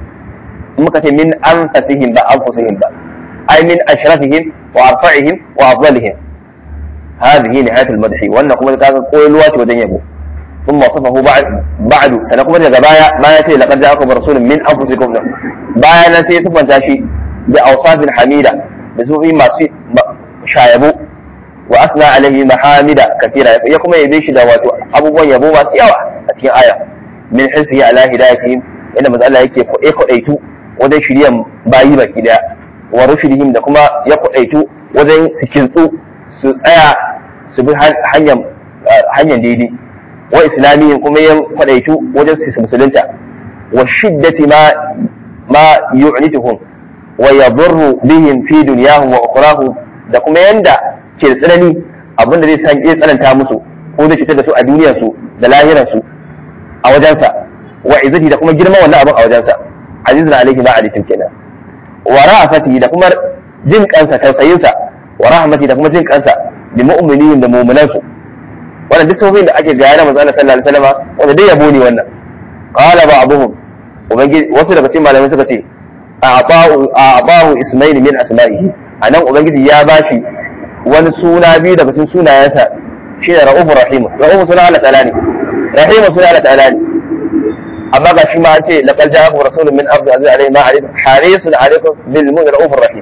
in muka ce min anfasihim ba anfusihim ba ay min ashrafihim wa arfa'ihim wa afdalihim هذه نهاية المدح وأن كما كان قول الوات ودن يبو ثم وصفه بعد بعد سنقوم بجبايا ما يأتي لقد جاءكم رسول من أنفسكم بايا نسي ثم تاشي بأوصاف حميدة بسوء ما شايبو وأثنى عليه محامد كثيرة يقوم يبيش دوات أبو يبو ما سيوا أتين آية من حرصه على هدايتهم إن مسألة يكي إيكو أيتو ودن شريا بايي بكي ورشدهم دكما يكو أيتو ودن سكنتو su tsaya su bi hanyar daidai wa islamiyyin kuma ya kwadaitu wajen su musulunta wa shiddati ma ma yu'nituhum wa yadurru bihim fi dunyahum wa ukhrahum da kuma yanda ke tsanani abinda zai san iya tsananta musu ko zai cutar da su a duniyar su da lahirar su a wajensa wa izzati da kuma girman wannan abin a wajensa azizun alaihi ma alaikum kenan wa ra'afati da kuma jin kansa tausayinsa wa rahmati da kuma jin kansa bi mu'minin da mu'minan su wannan duk sofin da ake gaya na manzo Allah sallallahu alaihi wasallam wanda dai yabo ne wannan qala ba'dhum ubangiji wasu daga cikin malamai suka ce a'ta'u a'ta'u ismail min asma'ihi anan ubangiji ya bashi wani suna biyu daga cikin sunayensa shine ra'ufur rahim ra'ufur suna Allah ta'ala ne rahim suna Allah ta'ala ne amma ga shi ma an ce laqad ja'akum rasulun min ardi aziz alayhi ma alaykum harisun alaykum bil mu'min ra'ufur rahim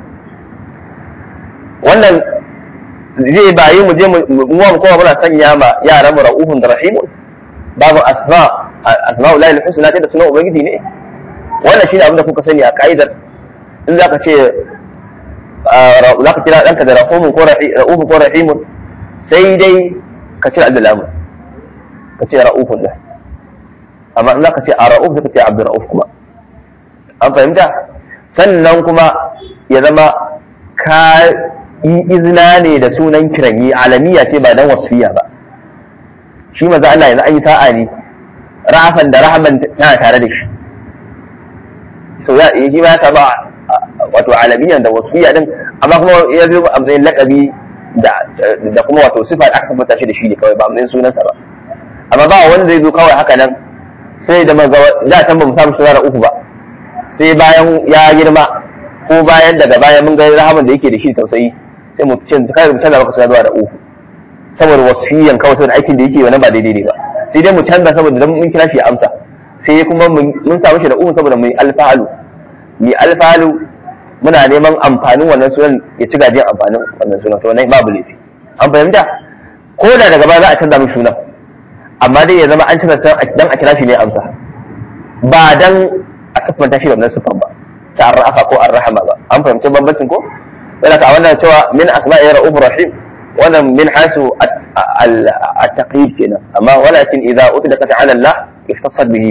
wannan zai bayi mu je mu mu kowa muna sanya ma yaran mu ra'ufun da rahimun babu asma asma'ul lahi husna da sunan ubangiji ne wannan shine abin da kuka sani a ka'idar in zaka ce zaka kira danka da rahumun ko ra'ufun ko rahimun sai dai ka ce abdulamu ka ce ra'ufun da amma in zaka ce a ra'uf ka ce abdur ra'uf kuma an fahimta sannan kuma ya zama ka yi izina ne da sunan kiranyi alamiya ce ba dan wasfiya ba shi maza Allah yanzu an yi sa'a ne ra'afan da rahaman tana tare da shi so ya yi ma ya samu wato alamiyan da wasfiya din amma kuma ya zo a matsayin lakabi da kuma wato sifa da aka sabata shi da shi ne kawai ba matsayin sunansa ba amma ba wanda zai zo kawai haka nan sai da maza da can ba mu samu suna uku ba sai bayan ya girma ko bayan daga baya mun ga rahaman da yake da shi tausayi sai mu ce kai mu canza maka suna zuwa da uku saboda wasiyan kawai saboda aikin da yake wannan ba daidai ne ba sai dai mu canza saboda dan mun kira shi ya amsa sai kuma mun samu shi da uku saboda mu yi alfalu mu yi alfalu muna neman amfanin wannan sunan ya ci gajiyar amfanin wannan sunan to wannan babu laifi an fahimta ko da daga baya za a canza mishi sunan amma dai ya zama an canza dan a kira shi ne amsa ba dan a siffanta shi da wannan siffan ba ta arrafa ko arrahama ba an fahimci bambancin ko yana ka wannan cewa min asma'i ra'uf rahim wannan min hasu at-taqyid kenan amma walakin idza utlaqat 'ala Allah iftasad bihi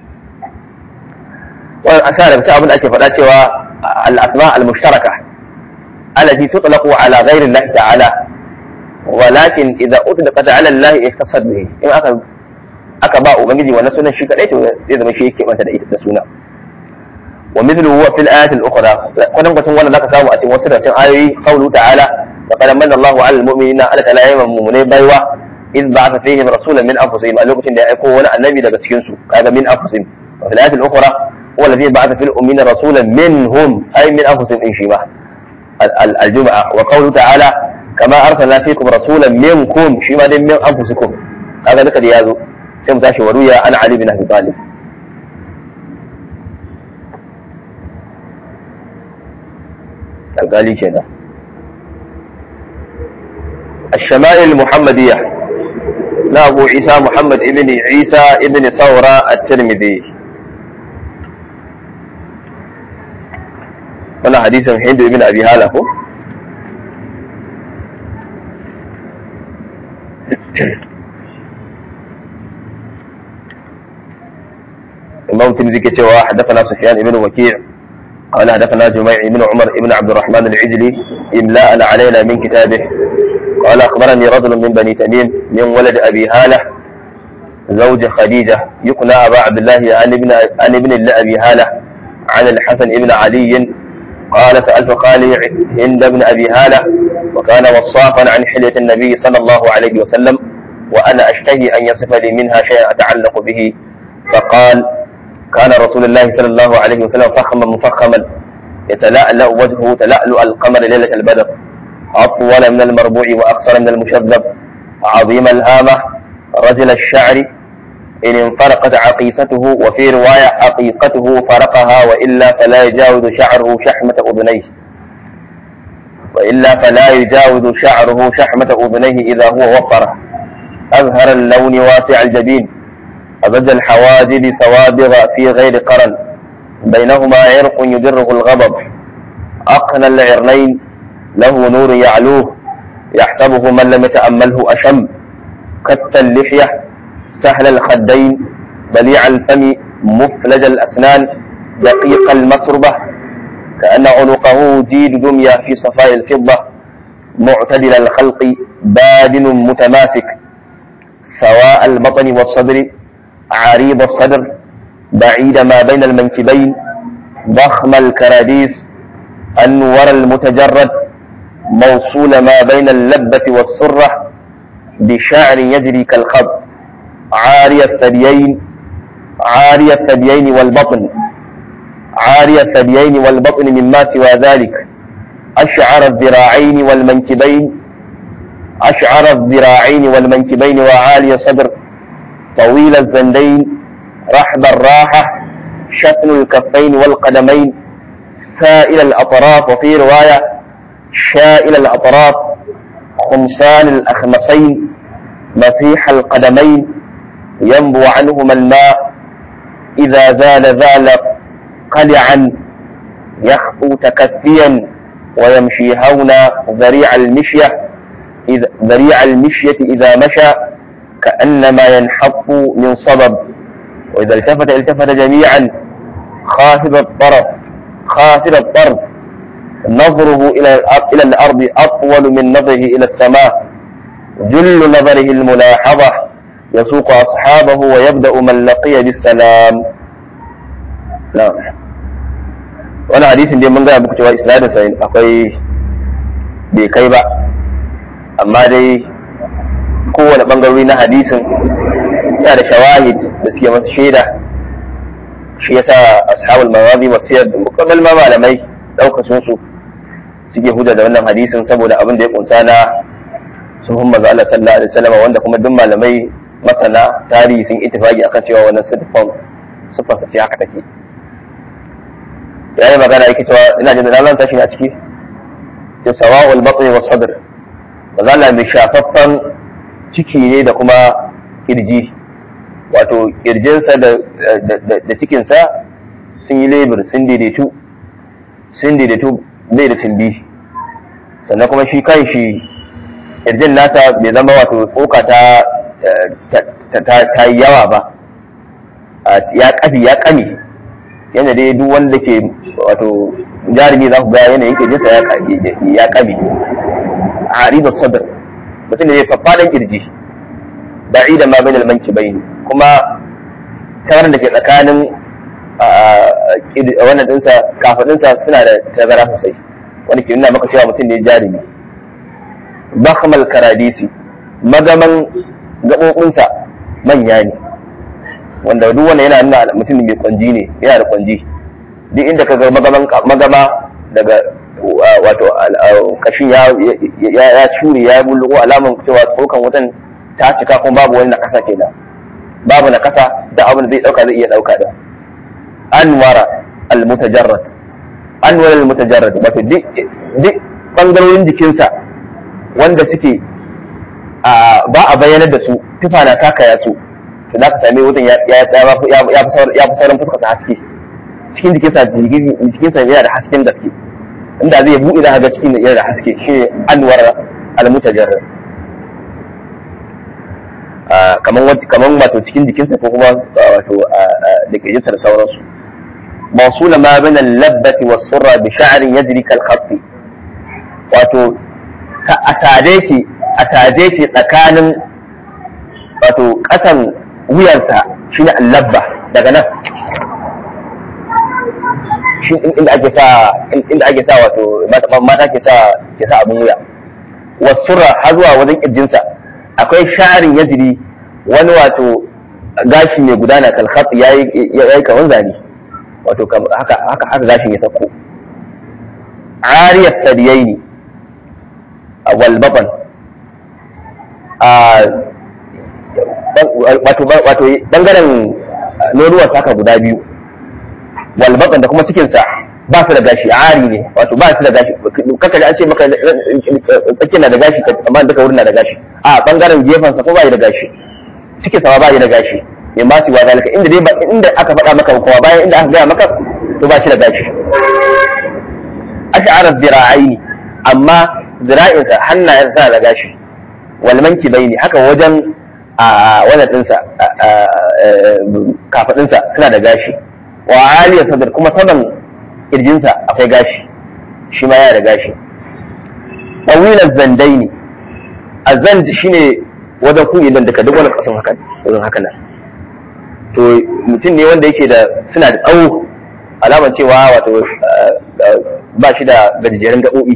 wannan asara ta abin da ake faɗa cewa al-asma' al-mushtaraka allati tutlaqu 'ala ghayri Allah ta'ala walakin idza utlaqat 'ala Allah iftasad bihi in aka aka ba ubangiji wannan sunan shi kadai to zai zama shi yake manta da ita da suna ومثله هو في الآيات الأخرى قدم قسم ولا لك سامو أتي وسنة آية قوله تعالى لقد من الله على المؤمنين ألا تلا يوم المؤمنين بيوة إذ بعث فيهم رسولا من أنفسهم قال لكم إن يكون النبي لك سكنسو هذا من أنفسهم وفي الآية الأخرى هو الذي بعث في الأمين رسولا منهم أي من أنفسهم إن شبه الجمعة وقوله تعالى كما أرسلنا فيكم رسولا منكم شما من أنفسكم هذا لك ليازو سيمتاشي وروي أنا علي بن أبي طالب alƙali kenan الشمائل المحمدية لا أبو عيسى محمد ابن عيسى ابن ثورة الترمذي وانا حديث هند ابن أبي هالة الإمام الترمذي كتوى حدثنا سفيان ابن وكيع قال حدثنا جميع بن عمر بن عبد الرحمن العجلي إملاء علينا من كتابه قال أخبرني رجل من بني تميم من ولد أبي هالة زوج خديجة يقنى أبا عبد الله عن ابن عن ابن أبي هالة عن الحسن بن علي قال سألت خالي هند بن أبي هالة وكان وصافا عن حلية النبي صلى الله عليه وسلم وأنا أشتهي أن يصف لي منها شيئا أتعلق به فقال كان رسول الله صلى الله عليه وسلم فخما مفخما يتلألأ وجهه تلألؤ القمر ليلة البدر أطول من المربوع وأقصر من المشذب عظيم الهامة رجل الشعر إن انفرقت عقيصته وفي رواية عقيقته فرقها وإلا فلا يجاوز شعره شحمة أذنيه وإلا فلا يجاوز شعره شحمة أذنيه إذا هو وفره أزهر اللون واسع الجبين أبد الحواجب سوابغ في غير قرن بينهما عرق يدره الغضب أقنى العرنين له نور يعلوه يحسبه من لم يتأمله أشم كت اللحية سهل الخدين بليع الفم مفلج الأسنان دقيق المسربة كأن عنقه جيد دمية في صفاء الفضة معتدل الخلق بادن متماسك سواء البطن والصدر عريض الصدر بعيد ما بين المنكبين ضخم الكراديس أنور المتجرد موصول ما بين اللبة والسرة بشعر يجري كالخض عاري الثديين عاري الثديين والبطن عاري الثديين والبطن مما سوى ذلك أشعر الذراعين والمنكبين أشعر الذراعين والمنكبين وعالي الصدر طويل الزندين رحب الراحة شتن الكفين والقدمين سائل الأطراف وفي رواية شائل الأطراف خمسان الأخمصين مسيح القدمين ينبو عنهما الماء إذا زال زال قلعا يخفو تكفيا ويمشي هونا ذريع المشية إذا ذريع المشية إذا مشى كأنما ينحط من صبب وإذا التفت التفت جميعا خافض الطرف خافض الطرف نظره إلى إلى الأرض أطول من نظره إلى السماء جل نظره الملاحظة يسوق أصحابه ويبدأ من لقي بالسلام نعم wani hadisin dai mun gaya muku cewa isnadin sa akwai bai kai ba amma dai kowane bangarori na hadisin yana da shawahid da suke masa shaida shi yasa ashabul mawazi wasiyar da mukammal ma malamai daukacin su suke hujja da wannan hadisin saboda abin da ya kunsa na suhun manzo Allah sallallahu alaihi wasallam wanda kuma duk malamai masana tarihi sun ittifaki akan cewa wannan sifan sifan sa ce haka take yayi magana yake cewa ina jin da nan tashi a ciki to sawa'ul batni was sadr manzo Allah mai shafaffan ciki ne da kuma kirji wato kirjinsa da da cikinsa sun yi lebur sun daidaitu sun daidaitu bai da tumbi sannan kuma shi kan shi kirjin nasa bai zama wato tsoka ta ta yi yawa ba ya kafi ya kame yana dai duk wanda ke wato jarumi za ku ga yanayin kirjinsa ya kame a haribar sadar mutum da ya faffaɗan kirji ba'i da ma bai da manki bai kuma tarar da ke tsakanin wannan dinsa kafadinsa suna da tazara sosai wanda ke nuna maka cewa mutum ne jarumi bakmal karadisi magaman gaɓoɓinsa manya ne wanda duk wanda yana nuna mutum mai kwanji ne yana da kwanji duk inda ka ga magama daga wato kashin ya cure ya bulluko alaman cewa tsokan wutan ta cika kuma babu wani na kasa kenan babu na kasa da abin da zai dauka zai iya dauka da anwara al-mutajarrad anwara al-mutajarrad wato duk bangarorin jikinsa wanda suke ba a bayyanar da su tufa na takaya su to za ka same wutan ya fi sauran fuska ta haske cikin jikinsa jikinsa yana da hasken gaske inda zai buɗe za ga cikin yana da haske shi anwara al-mutajarrad kaman wato cikin jikinsa ko kuma wato da ke da sauransu mawsula ma bin al-labbati was surra bi sha'rin yajri kal khatti wato asade ki asade ki tsakanin wato kasan wuyansa shine al-labba daga nan shi inda ake sa inda ake sa wato mata ke sa ke sa abun wuya was surra har zuwa wajen kirjinsa akwai sharin yajiri wani wato gashi mai gudana kalkhat ya yi kaman zane wato haka haka haka gashin ya sauko ariyat sadiyaini wal baban wato wato bangaren nonuwar haka guda biyu wal baban da kuma cikinsa ba su da gashi ari ne wato ba su da gashi kaka da an ce maka tsakin na da gashi amma duka wurin na da gashi a bangaren gefensa ko ba da gashi cikin sa ba da gashi mai masu wa zalika inda dai ba inda aka faɗa maka kuma bayan inda aka gaya maka to ba shi da gashi ash'ara zira'aini amma zira'insa hannayensa da gashi wal mankibaini haka wajen a wannan dinsa kafadinsa suna da gashi wa aliyar sadar kuma saman kirjinsa akwai gashi shi ma yana da gashi ɗawilar zandai ne a zand shi ne wajen kun idan daga duk wani ƙasan haka wajen haka nan to mutum ne wanda yake da suna da tsawo alamar cewa wato ba shi da gajeren gaɓoɓi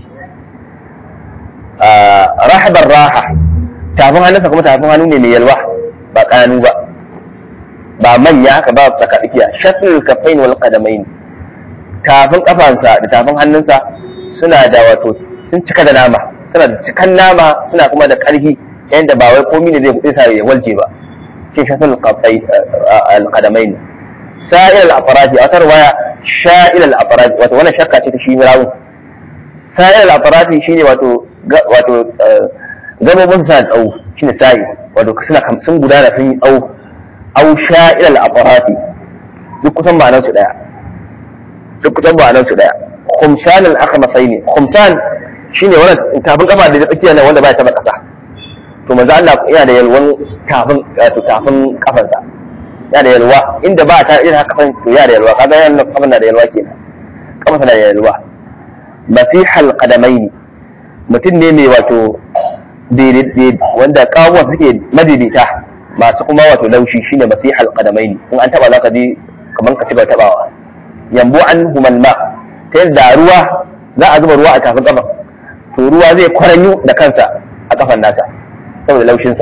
rahabar raha tafin hannunsa kuma tafin hannu ne mai yalwa ba ƙananu ba ba manya haka ba tsaka tsakiya shafin kafain wal qadamain tafin kafansa da tafin hannunsa suna da wato sun cika da nama suna da cikan nama suna kuma da ƙarfi yadda ba wai komi ne zai buɗe sa ya walje ba shi shafin al-qadamain sa'il al-afradi a wata waya sha'il al-afradi wato wannan shakka ce ta shi rawu sa'il al-afradi shine wato wato gabobin sa tsawo shine sa'i wato suna sun gudana sun yi tsawo au sha'il al-afradi duk kusan ma'anar su daya duk kusan ma'anar su daya khumsan al-akhmasai ne khumsan shine wannan tafin kafa da tsakiya nan wanda baya taba kasa to manzo Allah yana da yalwan tafin wato tafin kafansa yana da yalwa inda ba ta irin haka kafan to yana da yalwa kaga yana kafan na da yalwa kenan kafansa na da yalwa masihal qadamaini mutum ne mai wato wanda kawuwa suke madaidaita masu kuma wato laushi shine masihal qadamaini in an taba zaka ji kaman ka ci ba tabawa yambu an humalma ta yadda ruwa za a zuba ruwa a tafin kafan to ruwa zai kwaranyu da kansa a kafan nasa saboda laushinsa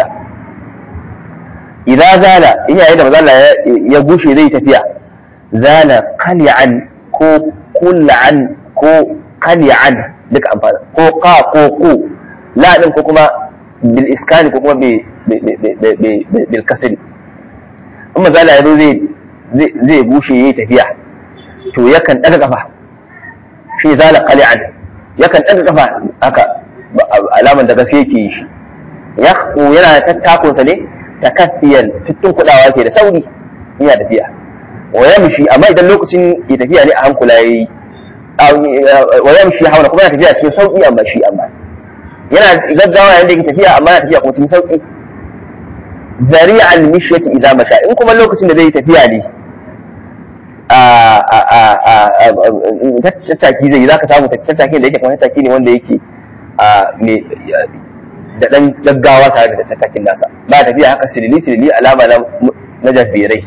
idan zala in yayin da mazala ya gushe zai tafiya zala qali'an ko kulla'an ko qali'an duka amfani ko qa ko ku la din ko kuma bil iskani ko kuma bil kasri in mazala ya zo zai bushe yayi tafiya to yakan daga kafa shi zala qali'an yakan daga kafa haka alaman da gaske yake yi shi ya yana tattakunsa ne takaffiyan tutun kudawa ke da sauri yana tafiya wa yamshi amma idan lokacin ya tafiya ne a hankula yayi wa yamshi hauna kuma yana tafiya cikin sauki amma shi amma yana gaggawa yayin da yake tafiya amma yana tafiya kuma cikin sauki zari'a al-mishyati idza masha in kuma lokacin da zai tafiya ne a tattaki zai zaka samu tattakin da yake kuma tattaki ne wanda yake da dan gaggawa tare da tattakin nasa ba tafiya haka silili silili alama na jafirai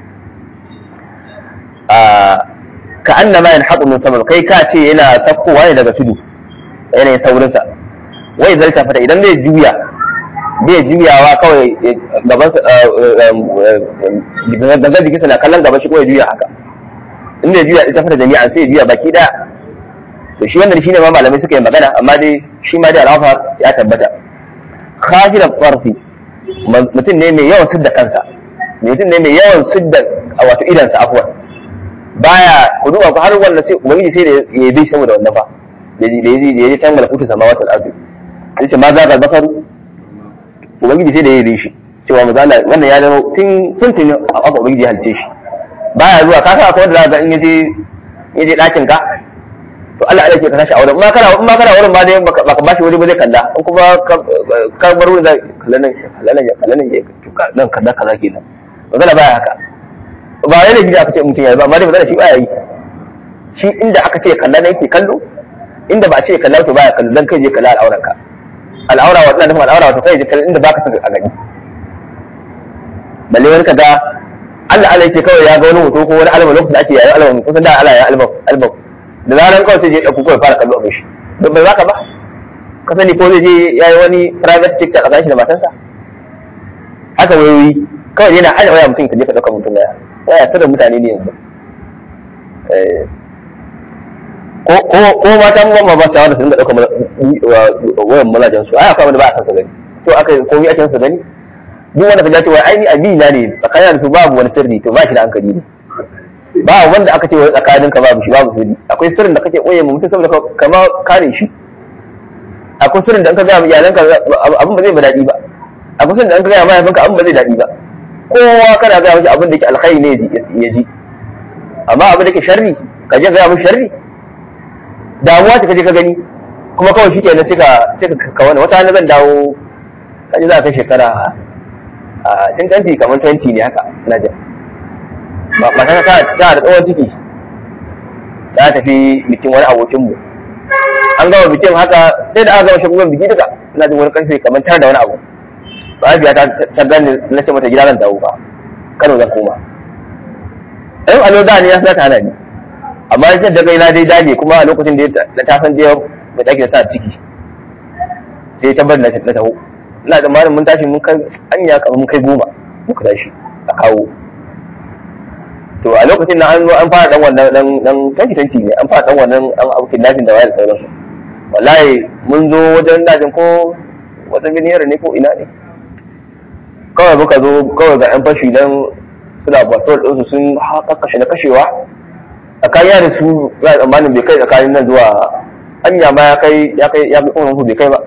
ka annama yanhaqu min sama kai ka ce yana sakkowa ne daga tudu yanayin saurinsa wai zai tafata idan zai juya bai juyawa kawai gaban gangan jikinsa na kallon gaba shi kawai juya haka in zai juya ita fata jami'an sai juya baki daya to shi wannan shine ma malamai suka yi magana amma dai shi ma dai al'afa ya tabbata khafira tsarfi mutum ne mai yawan sidda kansa mutum ne mai yawan sidda wato idansa afwan baya ku duba ku har wannan sai ubangiji sai da ya bi saboda wannan fa da ya je can malakutu samawati al-ardi yace ma za ka basaru ubangiji sai da ya yi shi cewa mazala wannan ya zama tun tun a aka ubangiji halice shi baya zuwa ka sa akwai wanda za ka in yaje yaje ɗakin ka to Allah Allah ke ka tashi a wurin ma kana in ma kana wurin ba dai baka bashi wuri ba zai kalla in kuma ka bar wurin zai kalla nan kalla nan kalla nan nan kaza kaza kenan magana baya haka ba yana gida aka ce mutum ya ba amma dai magana shi baya yi shi inda aka ce kalla nan yake kallo inda ba a ce kalla to baya kallo dan kai je kalla al'auran ka al'aura wa tana nufin al'aura wato kai je kalla inda baka san a gani balle wani kaga Allah Allah yake kawai ya ga wani hoto ko wani album lokacin da ake yayin album kusan da Allah ya album album da zaran kawai sai je ɗauko kawai fara kallo abin shi don bai zaka ba ka sani ko zai je ya yi wani private tiktok a tsakanin shi da matansa haka wayoyi kawai yana hana waya mutum ka je ka ɗauka mutum waya waya sirrin mutane ne yanzu ko ko matan mamma ba shawara su dinga ɗauka wayan mazajen su ai akwai wanda ba a san sa gani to aka komai ake sa gani duk wanda ka ji cewa ai ni abina ne tsakanin da su babu wani sirri to ba shi da hankali ne ba wanda aka ce wai tsakanin ka babu shi babu sirri akwai sirrin da kake koye mutum saboda kama kare shi akwai sirrin da an ka ga iyalanka abin ba zai ba daɗi ba akwai sirrin da an ka ga mahaifinka abin ba zai daɗi ba kowa kana ga mishi abin da ke alkhairi ne ya ji amma abin da ke sharri ka je ga mishi sharri damuwa ta kaje ka gani kuma kawai shi kenan sai ka sai ka wani wata zan dawo kaje za ka kai shekara a cin kanti kamar 20 ne haka na jin mata ta ta da tsawon ciki ta tafi bikin wani abokinmu an gama bikin haka sai da aka gama shagugan biki duka ina jin wani karfe kamar tara da wani abu Rabiya ta ta gani na ce mata gida zan dawo ba Kano zan koma ɗan alo da ne ya sa ta hana ni amma ita da kai na dai dage kuma a lokacin da ta san jiya mai take da ta ciki sai ta bar na taho ina da malamin mun tashi mun kai anya kamar mun kai goma muka tashi a kawo to a lokacin na an zo an fara dan wannan dan dan tanki tanki ne an fara dan wannan an abu kidnapping da waya da sauransu wallahi mun zo wajen dajin ko wata biniyar ne ko ina ne kawai muka zo kawai ga yan fashi dan suna batol ɗinsu sun haka kashe na kashewa tsakanin da su ya tsammanin bai kai tsakanin nan zuwa hanya ma ya kai ya kai ya kai kuma bai kai ba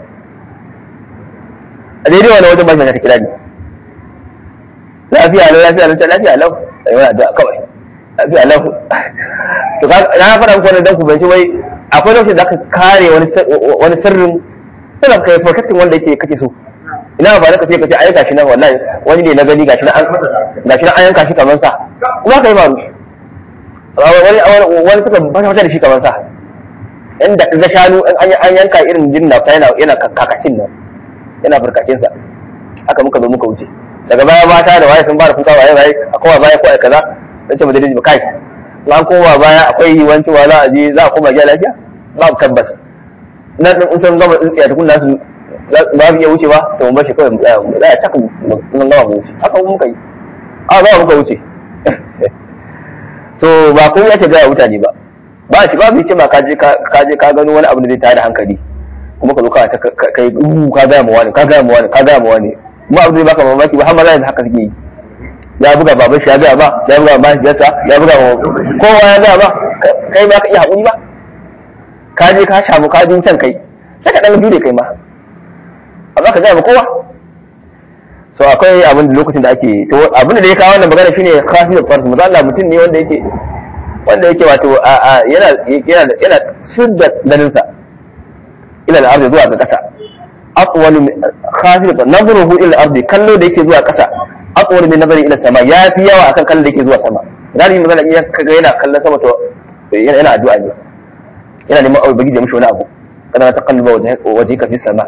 a daidai wani wajen bashi ta kira ni lafiya lau lafiya lau lafiya lau ai wani addu'a kawai lafiya lau to ka na fara muku wannan dan ku banci wai akwai lokacin da aka kare wani wani sirrin sirrin kai protecting wanda yake kake so ina ba da kace kace ai gashi nan wallahi wani ne na gani gashi nan an gashi nan an yanka shi kaman sa kuma kai faru wani wani suka bata wata da shi kaman sa inda ga shanu an yanka irin jinna yana yana kakacin nan yana farkacin sa haka muka zo muka wuce daga baya mata da waye sun fara kuka waye waye a kowa baya ko ai kaza dan ce madalili kai an koma baya akwai wanci wala a je za a koma gida lafiya babu tabbas na din in sun gama tsintsiya tukun nasu ba mu iya wuce ba to mun bashi kawai mu tsaya mu tsaya caka mun gama mu wuce haka mun muka yi a za muka wuce to ba kun yake ga mutane ba ba shi babu hikima ka je ka je ka gano wani abu da zai tada hankali kuma ka zo ka ta kai uh ka ga mu wani ka ga mu wani ka ga mu wani mu abu zai baka mamaki ba har maza haka suke yi ya buga baban shi ya ga ba ya buga ba shi yasa ya buga kowa ya ga ba kai ba ka iya hakuri ba ka je ka shamu ka jin can kai sai ka dan dure kai ma amma ka ga ba kowa so akwai abin da lokacin da ake to abin da ya kawo wannan magana shine khafiyul farz maza Allah mutum ne wanda yake wanda yake wato yana yana yana sirda ganin sa ila al-ardi zuwa ga kasa aqwalu khafiyul nazruhu ila al-ardi kallo da yake zuwa kasa aqwalu min nazari ila sama ya fi yawa akan kallon da yake zuwa sama galibi maza Allah kaga yana kallon sama to yana yana addu'a ne yana neman aure bagi da mishi wani abu kana ta kalba wajhika fi sama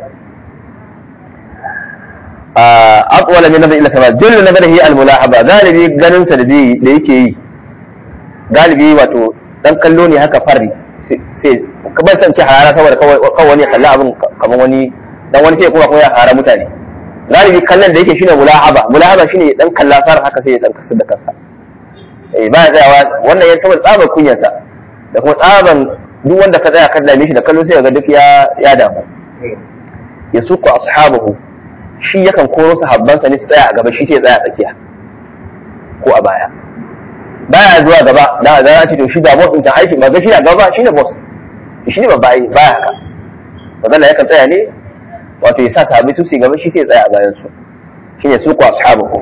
aqwal min nazar ila sama jullu nazarihi al-mulahaba galibi ganin sa da da yake yi galibi wato dan kallo ne haka farri sai kamar san ce harara saboda kawai wani kalla abin kamar wani dan wani sai kuma kuma ya hara mutane galibi kallon da yake shine mulahaba mulahaba shine dan kalla far haka sai ya dan kasar da kansa eh ba ya tsayawa wannan ya saboda tsabar kunyarsa da kuma tsaban duk wanda ka tsaya ka dame shi da kallo sai ga duk ya ya damu ya suku ashabahu shi yakan koro sahabbansa ne su tsaya a gaba shi sai tsaya a tsakiya ko a baya baya zuwa gaba da za a ce to shi da boss din ta aiki ba ga shi a gaba shi ne boss shi ne babba ai baya haka magana yakan tsaya ne wato ya sa sahabbai su su gaba shi sai tsaya a bayan su shine suku ashabahu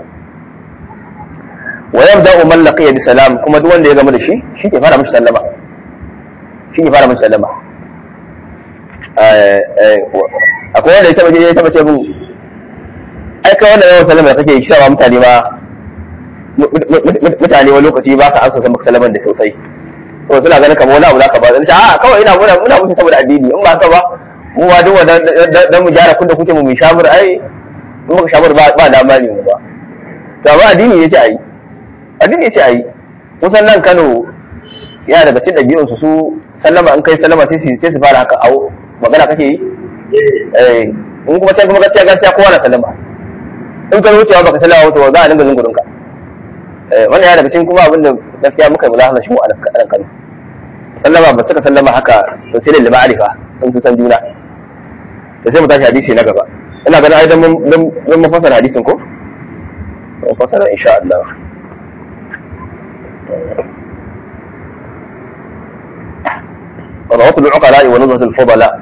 wa yabda man laqiya bi salam kuma duk wanda ya gama da shi shi ke fara mishi sallama shi ne fara mishi sallama akwai wanda ya taba je ya taba ce mun ai kai wannan yawan sallama da kake yi shawa mutane ma mutane wani lokaci ba ka ansa maka sallaman da sosai to suna ganin kamar wani abu za ka ba zan a kawai ina muna muna mutu saboda addini in ba haka ba mu ma duk wanda dan mu gyara kun da kuke mu mu shamur ai in muka shamur ba ba dama ne mu ba to amma addini yace ai addini yace ai kusan nan Kano yana daga cikin ɗabi'un su su sallama in kai sallama sai su sai su fara haka awo magana kake yi eh in kuma sai kuma gaskiya gaskiya kowa na sallama in ka wucewa baka sallama wato za a dinga zungurin ka eh wannan yana daga cikin kuma abin da gaskiya muka yi mulahasa shi mu a nan Kano sallama ba suka sallama haka to sai da ma'arifa in su san juna da sai mu tashi hadisi na gaba ina ganin ai dan mun dan mun fasara hadisin ko mun fasara insha Allah رواه العقلاء ونزهة الفضلاء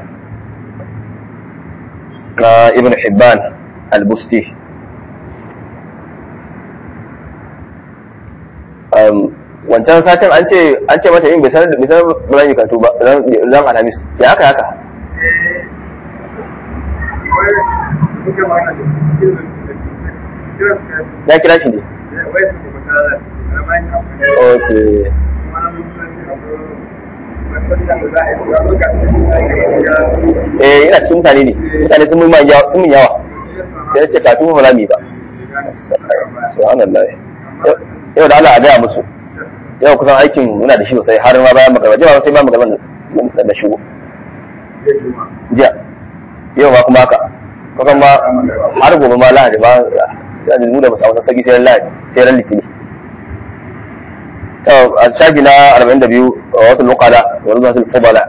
ابن حبان البستي wancan satin an ce an ce mata yin bai sanar bai sanar ba zan yi kantu ba zan alhamis ya haka haka ya kira shi ne ok eh ina cikin mutane ne mutane sun mun yawa sun mun yawa sai na ce katu ba za mu yi ba subhanallah yau da Allah a gaya musu yau kusan aikin muna da shi sosai har ma bayan magarba jiya sai ba magarba da shigo jiya yau ma kuma haka kusan ma har gobe ma lahadi ba ya mu da musa wasan sagi sai lahadi sai ran litini a shafi na 42 wasu lokala wani zuwa sun fubala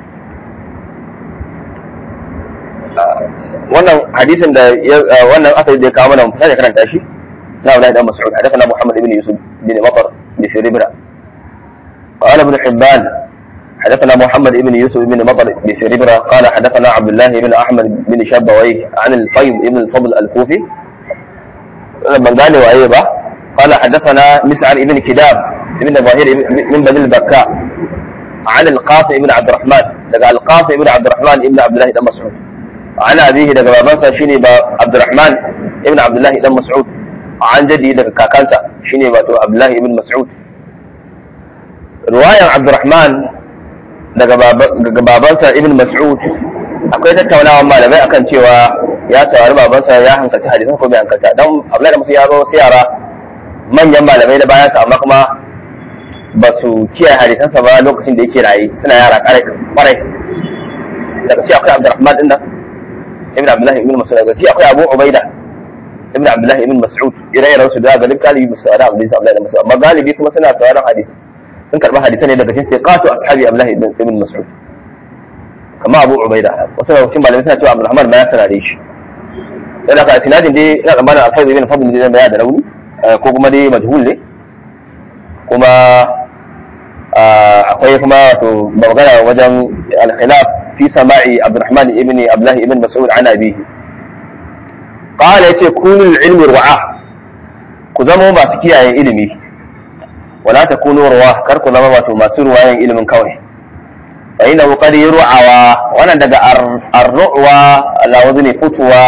wannan hadisin da wannan asali da ya kawo mana mutane karanta shi na wani dan mas'ud hadathana muhammad ibn yusuf bin matar bi firibra قال ابن حبان حدثنا محمد بن يوسف بن مطر بن فربرة قال حدثنا عبد الله بن احمد بن شبويه عن الفيض بن الفضل الكوفي من قال وايضا قال حدثنا مسعر بن كداب بن ظاهر من بني البكاء عن القاسم بن عبد الرحمن لقى القاسم بن عبد الرحمن بن عبد الله بن مسعود عن أبيه لقى بابنسا شيني عبد الرحمن بن عبد الله بن مسعود عن جدي لقى كاكانسا شيني عبد الله بن مسعود رواية عبد الرحمن daga babansa ibn mas'ud akwai tattaunawa malamai akan cewa ya saurari babansa ya hankalci hadisan ko bai hankalta don abdullahi da musu ya zo sai yara manyan malamai da bayansa amma kuma ba su kiyaye hadisansa ba lokacin da yake raye suna yara kwarai daga ci akwai abdurrahman din nan ibn abdullahi ibn mas'ud daga ci akwai abu ubaida ibn abdullahi ibn mas'ud ire-iren su da galib galibi ba su saurari hadisan abdullahi da mas'ud amma galibi kuma suna sauraron hadisi sun karɓi hadisai ne daga cikin siqatu ashabi abdullahi ibn ibn mas'ud kama abu ubaida wasu daga cikin malamai suna cewa abdurrahman ma ya sarare shi sai da ka sinadin dai ina tsammanin alfaiz ibn fadl ne zai da rauni ko kuma dai majhul ne kuma akwai kuma wato magana wajen al-khilaf fi sama'i abdurrahman ibn abdullahi ibn mas'ud an abihi qala yace kunu ilmi ru'a ku zama masu kiyaye ilimi wala takunu ruwa kar ku zama wato masu ruwayan ilimin kawai fa inna qad yur'awa wannan daga ar-ru'wa ala wazni futwa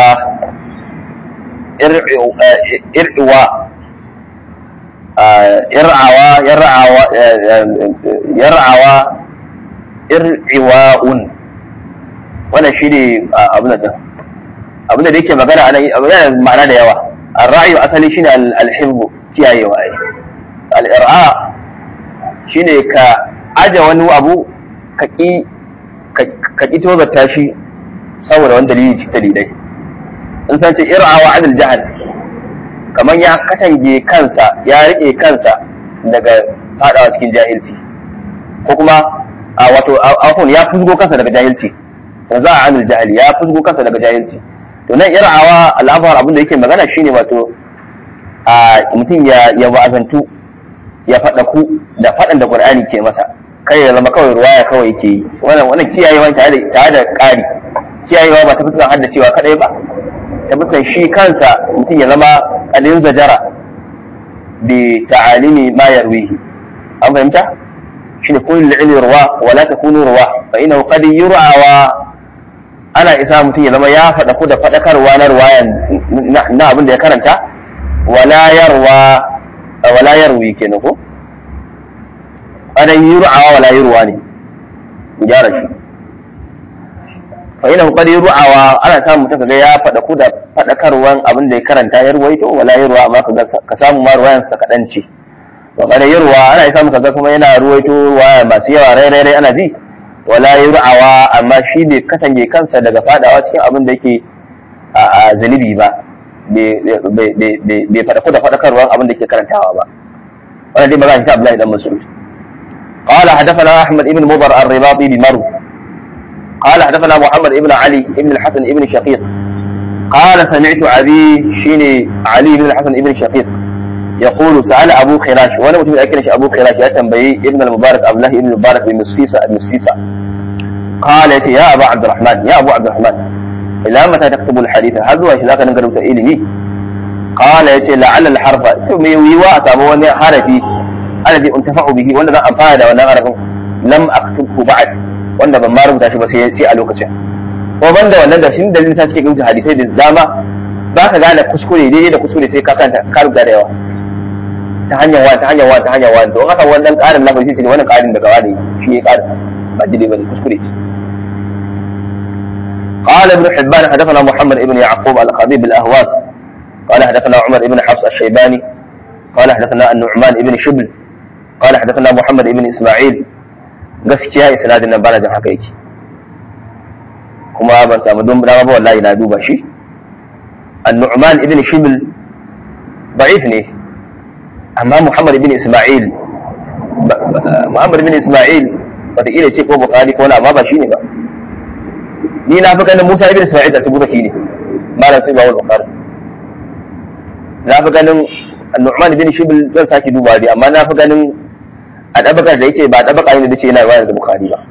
ir'iwa ir'awa yar'awa yar'awa ir'iwa'un wannan shine abin da abin da yake magana anan yana ma'ana da yawa ar-ra'yu asali shine al-hifz kiyayewa ai al-ir'a shine ka aje wani abu ka ki ka ki tozarta shi saboda wani dalili cikin dalilai in san ce ir'a wa adil jahal kamar ya katange kansa ya rike kansa daga fadawa cikin jahilci ko kuma a wato afon ya fusgo kansa daga jahilci za a anil jahili ya fusgo kansa daga jahilci to nan ir'awa al'afar abin da yake magana shine wato a mutum ya ya wa'azantu ya faɗa ku da faɗan da qur'ani ke masa kai ya zama kawai ruwaya kawai yake yi wannan wannan kiyayewa tare da tare da ƙari kiyayewa ba ta fuskar haddacewa kadai ba ta fuskar shi kansa mutum ya zama kadin zajara bi ta'alimi ma yarwihi an fahimta shine kullu ilmi ruwa wala takunu ruwa fa innahu qad yur'a ana isa mutum ya zama ya faɗa ku da faɗakarwa na ruwayan na abin da ya karanta wala yarwa wala yarwi kenan ko ana yur'awa wala yurwa ne mu gyara shi fa ina qad yur'awa ana samu mutum kaga ya faɗa ku da faɗakarwan abin da ya karanta ya ruwaito wala yurwa amma kaga ka samu ma ruwayan sa kadan ce wa qad yurwa ana samu kaga kuma yana ruwaito ruwaya masu yawa rai rai rai ana ji wala yur'awa amma shi bai katange kansa daga fadawa cikin abin da yake a zunubi ba bai faɗa da faɗakarwar abin da ke karantawa ba wannan dai magana ta Abdullahi dan Mas'ud قال حدثنا احمد بن مضر الرباطي بمرو قال حدثنا محمد بن علي بن الحسن بن شقيق قال سمعت ابي شيني علي بن الحسن بن شقيق يقول سأل أبو خراش وأنا متى أكلش أبو خراش يا تنبي ابن المبارك عبد الله ابن المبارك بن السيسة بن السيسة قال يا أبا عبد الرحمن يا أبو عبد الرحمن إلى متى تكتب الحديث هل هو إذا كان نقرأ إلمي قال يا لعل الحرف ثم يوا سابوني حرفي الذي انتفع به وأنا ذا أنفاد وأنا أعرف لم أكتبه بعد وأنا بما ربط shi ba sai a lokacin ko banda wannan da shi dalilin sa suke rubuta hadisai da dama ba ka gane kuskure daidai da kuskure sai ka kanta ka rubuta da yawa ta hanyar wani ta hanyar wani ta hanyar wani don haka wannan ƙarin lafazi ce wannan ƙarin daga wani shi ya ƙarin ba daidai bane kuskure ce قال ابن حبان حدثنا محمد بن يعقوب الخطيب الاهواس قال حدثنا عمر بن حفص الشيباني قال حدثنا النعمان بن شبل قال حدثنا محمد بن اسماعيل gaskiya isnadin nan bana jin haka yake kuma ban samu don dama ba wallahi na duba shi an-nu'man ibn shibl da'if ne amma Muhammad bin Ismail Muhammad bin Ismail wataƙila ce ko Bukhari ko na amma ba shi ne ba ni na fi ganin Musa ibn Ismail da tubu ne malam sai ba wal Bukhari na fi ganin Nu'man bin Shibl zan saki duba dai amma na fi ganin a dabakar da yake ba dabaka ne da ce yana riwaya da Bukhari ba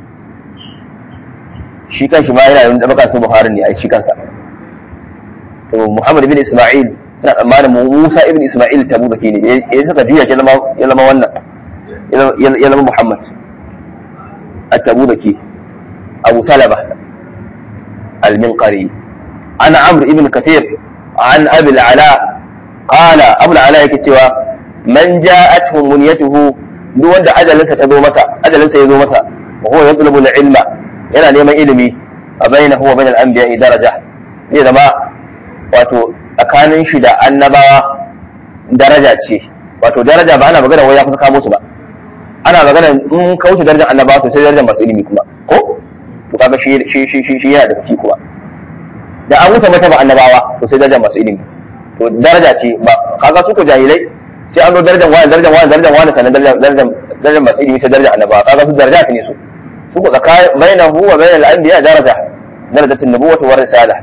shi kanshi ma yana da dabaka sai Bukhari ne ai shi kansa to Muhammad bin Ismail ina tsammanin Musa ibn Ismail tabu da ne ya saka juya ya zama ya zama wannan ya zama Muhammad at-tabu da ke Abu Salama al-Minqari ana Amr ibn Kathir an Abi al-Ala qala Abu al-Ala yake cewa man ja'atuhu munyatuhu duk wanda ajalinsa ta zo masa ajalinsa ya zo masa wa huwa yatlubu al-ilma yana neman ilimi a bainahu wa bainal anbiya'i daraja zai zama wato tsakanin shi da annabawa daraja ce wato daraja ba ana magana wai ya kusa kamo su ba ana magana in ka wuce darajar annabawa to sai darajar masu ilimi kuma ko to kaga shi shi shi shi, shi yana da ci kuma da an wuce mata ba annabawa to sai darajar masu ilimi to daraja ce ba kaga su ko jahilai sai an zo darajar wani darajar wani darajar wani sannan darajar darajar darajar masu ilimi sai darajar annabawa kaga su daraja ne su su ko tsakanin bainahu wa bainal anbiya daraja darajatul nubuwwati war risala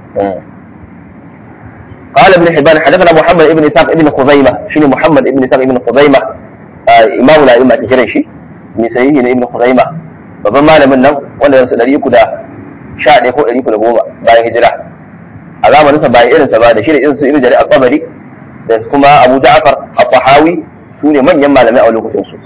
قال ابن حبان حدثنا محمد ابن اسحاق ابن خزيمه شنو محمد ابن اسحاق ابن خزيمه امام الائمه تجري شي من سيدي ابن خزيمه babban malamin nan wanda yansu ɗari uku da sha ɗaya ko ɗari uku da goma bayan hijira a zamaninsa bayan irinsa ba da shi da irinsu ibn jarir al-tabari da kuma abu ja'far al-tahawi su ne manyan malamai a lokacin su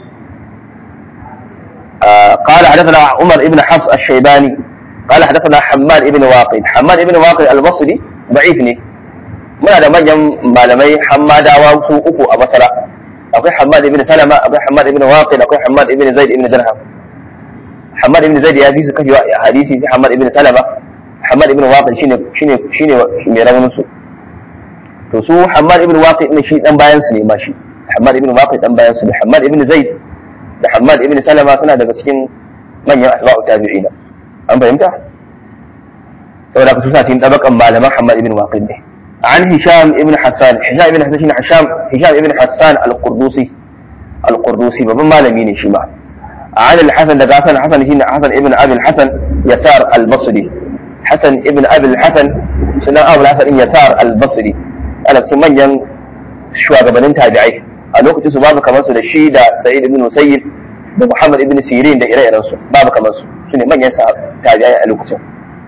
قال حدثنا عمر ابن حفص الشيباني قال حدثنا حماد ابن واقد حماد ابن واقد البصري ضعيف ne muna da manyan malamai hammadawa su uku a basara akwai hammad ibn salama akwai hammad ibn waqid akwai hammad ibn zaid ibn dirham hammad ibn zaid ya fi su kafi hadisi sai hammad ibn salama hammad ibn waqid shine shine shine mai raunin su to su hammad ibn waqid ne shi dan bayan su ne ma shi hammad ibn waqid dan bayan su ne hammad ibn zaid da hammad ibn salama suna daga cikin manyan asba'u tabi'ina an fahimta saboda ku suna cikin tabakan malaman hammad ibn waqid ne عن هشام ابن حسان هشام ابن حسان هشام هشام ابن حسان القردوسي القردوسي بابا مالمي ne shi ma عن الحسن daga Hassan Hassan shine Hassan ibn Abi al-Hasan Yasar al-Basri Hassan ibn Abi al-Hasan sunan Abu al-Hasan Yasar al-Basri ana cikin manyan shugabannin tabi'ai a lokacin su babu kamar su da shi da Sa'id ibn Musayyib da Muhammad ibn Sirin da ire-iren su babu kamar su sune manyan tabi'ai a lokacin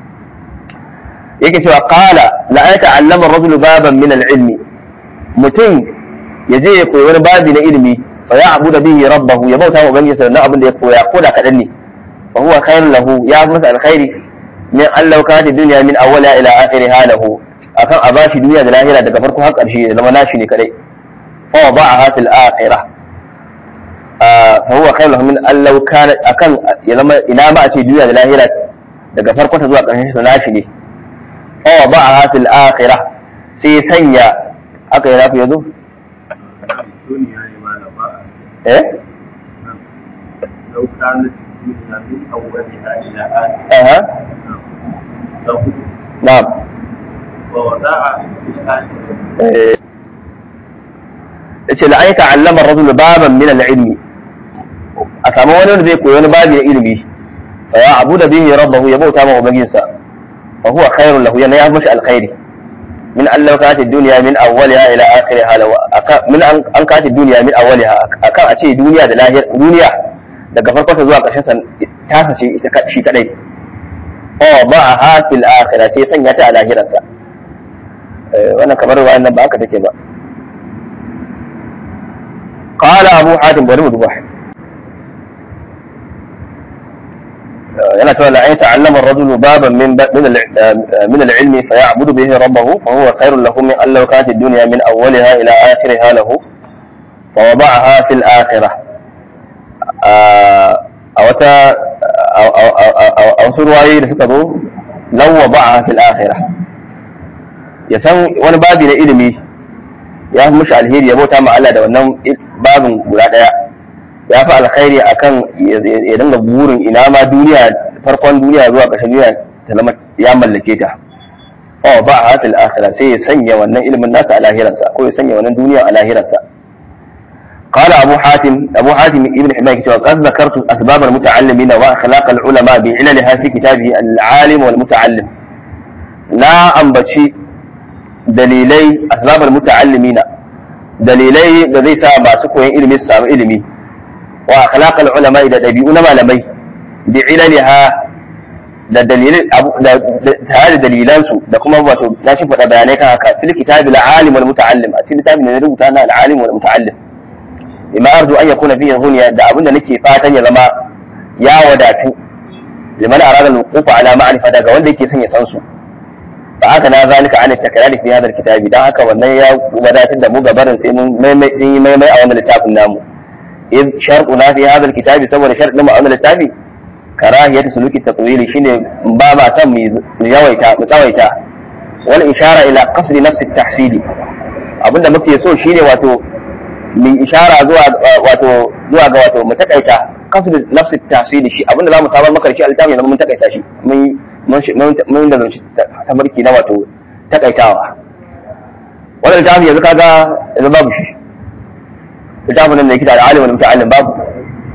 yake cewa qala la ayata'allama ar-rajulu baban min al-ilmi mutum yaje ya koyi wani babi na ilimi fa ya'budu bihi rabbahu ya bauta wa ubangiji sannan abin da ya koya ko da kadan ne fa huwa khairun lahu ya fi masa alkhairi min allau kana dunya min awwala ila akhiriha lahu akan a bashi duniya da lahira daga farko har karshe ya zama nashi ne kadai fa wada'aha fil akhirah fa huwa khairun lahu min allau kana akan ya zama ina ma a ce duniya da lahira daga farko ta zuwa karshen sa nashi ne ووضعها في الآخرة سي سنيا أكا ينافي يدو الدنيا لما نبأ إيه لو كانت الدنيا من أولها إلى آخرها أها نعم ووضعها في الآخرة إيه yace la aita allama ar-rajulu baban min al-ilmi a samu wani wanda zai koyi wani babi na ilimi fa ya abuda bihi rabbahu ya bauta ma ubangijinsa fa huwa khairun lahu yana ya mashi alkhairi min an law kanat ad-dunya min awwaliha ila akhiriha law min an kanat ad-dunya min awwaliha akan a ce duniya da lahir duniya daga farkon ta zuwa ƙarshen sa ta sace ita shi kadai fa ba'aha fil akhirah sai sanya ta a lahiransa wannan kamar wa'annan ba haka take ba قال أبو حاتم بن مذبح yana cewa la ta'allama ar-rajulu baban min min al-ilm fa ya'budu bihi rabbahu fa huwa khairun lahu min an law kanat ad-dunya min awwaliha ila akhiriha lahu fa wada'aha fil akhirah a wata a wasu ruwayoyi da suka zo law wada'aha fil akhirah ya san wani babi na ilimi ya fi mushi alheri ya bauta ma Allah da wannan babin guda daya ya fi alkhairi akan ya dinga burin ina ma duniya farkon duniya zuwa ƙarshen duniya ta zama ya mallake ta oh ba a hatil akhirah sai ya sanya wannan ilimin nasa a lahiransa ko ya sanya wannan duniya a lahiransa قال أبو حاتم أبو حاتم ابن حماية قد ذكرت أسباب المتعلمين وأخلاق العلماء بعللها في كتابه العالم والمتعلم لا أنبتشي dalilai asbabul muta'allimina dalilai da zai sa masu koyon ilimi su samu ilimi wa akhlaqal ulama da dabi'u na malamai bi ilaliha da dalilin da tare da dalilan su da kuma wato na shi faɗa bayanai kan haka fil kitabil alim wal muta'allim a cikin kitabin da na rubuta na al alim wal muta'allim bima arju an yakuna fihi hunya da abinda nake fatan ya zama ya wadatu liman arada al-wuquf ala ma'rifa daga wanda yake son ya san su fa haka na zalika an takrari fi hadal kitabi dan haka wannan ya wadatar da mu gabarin sai mun maimai sun yi maimai a wannan littafin namu id sharquna fi hadal kitabi saboda sharɗin mu a wannan littafi karahiyatu suluki tatwili shine ba ma san mu yawaita mu tsawaita wal ishara ila qasdi nafsi tahsili abinda muke so shine wato mu ishara zuwa wato zuwa ga wato mu takaita qasdi nafsi tahsili shi abinda zamu samar maka shi a littafin mun takaita shi mun mun da zanci tabarki na wato takaitawa wannan littafi yanzu kaga yanzu babu shi littafin nan da yake da alimin muta'allim babu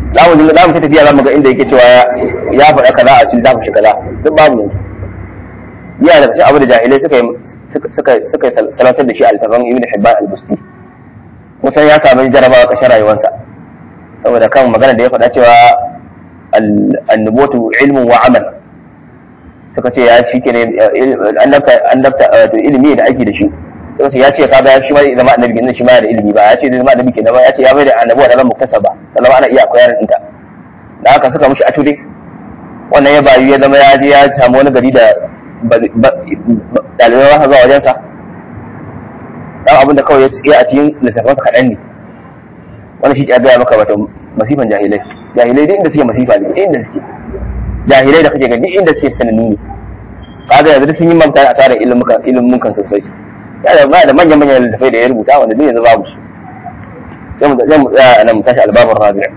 za mu za mu ta tafiya za mu ga inda yake cewa ya faɗa kaza a cikin dafa shi kaza duk babu yanzu yana da cikin abu da jahilai suka yi suka suka salatar da shi a littafin ibn hibban al-busti kusan ya samu jarabawa ƙarshen rayuwarsa saboda kan magana da ya faɗa cewa annubutu ilmun wa amal suka ce ya shi ke ne annabta wato ilimi da ake da shi suka ce ya ce kaga shi ma zama annabi kenan shi ma da ilimi ba ya ce zama annabi kenan ba ya ce ya bai da annabuwa da zama muktasa ba sannan ana iya koyar ɗinta da haka suka mushi ature wannan ya bayu ya zama ya je ya samu wani gari da ɗalibai ba zuwa wajensa dan abin da kawai ya tsaye a cikin littafansa kaɗan ne wani shi ya gaya maka wato masifan jahilai jahilai duk inda suke masifa ne duk inda suke jahilai da kake ga duk inda suke sanannu ne kaga yanzu sun yi mamta a tsarin ilimin kan sosai ya da ba da manyan manyan littafai da ya rubuta wanda duk yanzu babu su sai mu sai mu tsaya a nan mu tashi albabar rabi'a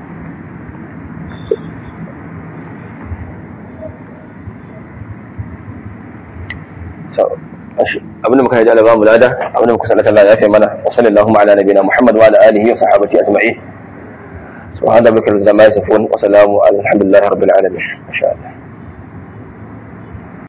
abinda muka yi alaba mu lada abinda muka sallata Allah ya fi mana wa sallallahu ala nabiyina Muhammad wa ala alihi wa sahbihi ajma'in سبحان ربك رب العزة عما يصفون وسلام على الحمد لله رب العالمين ما شاء الله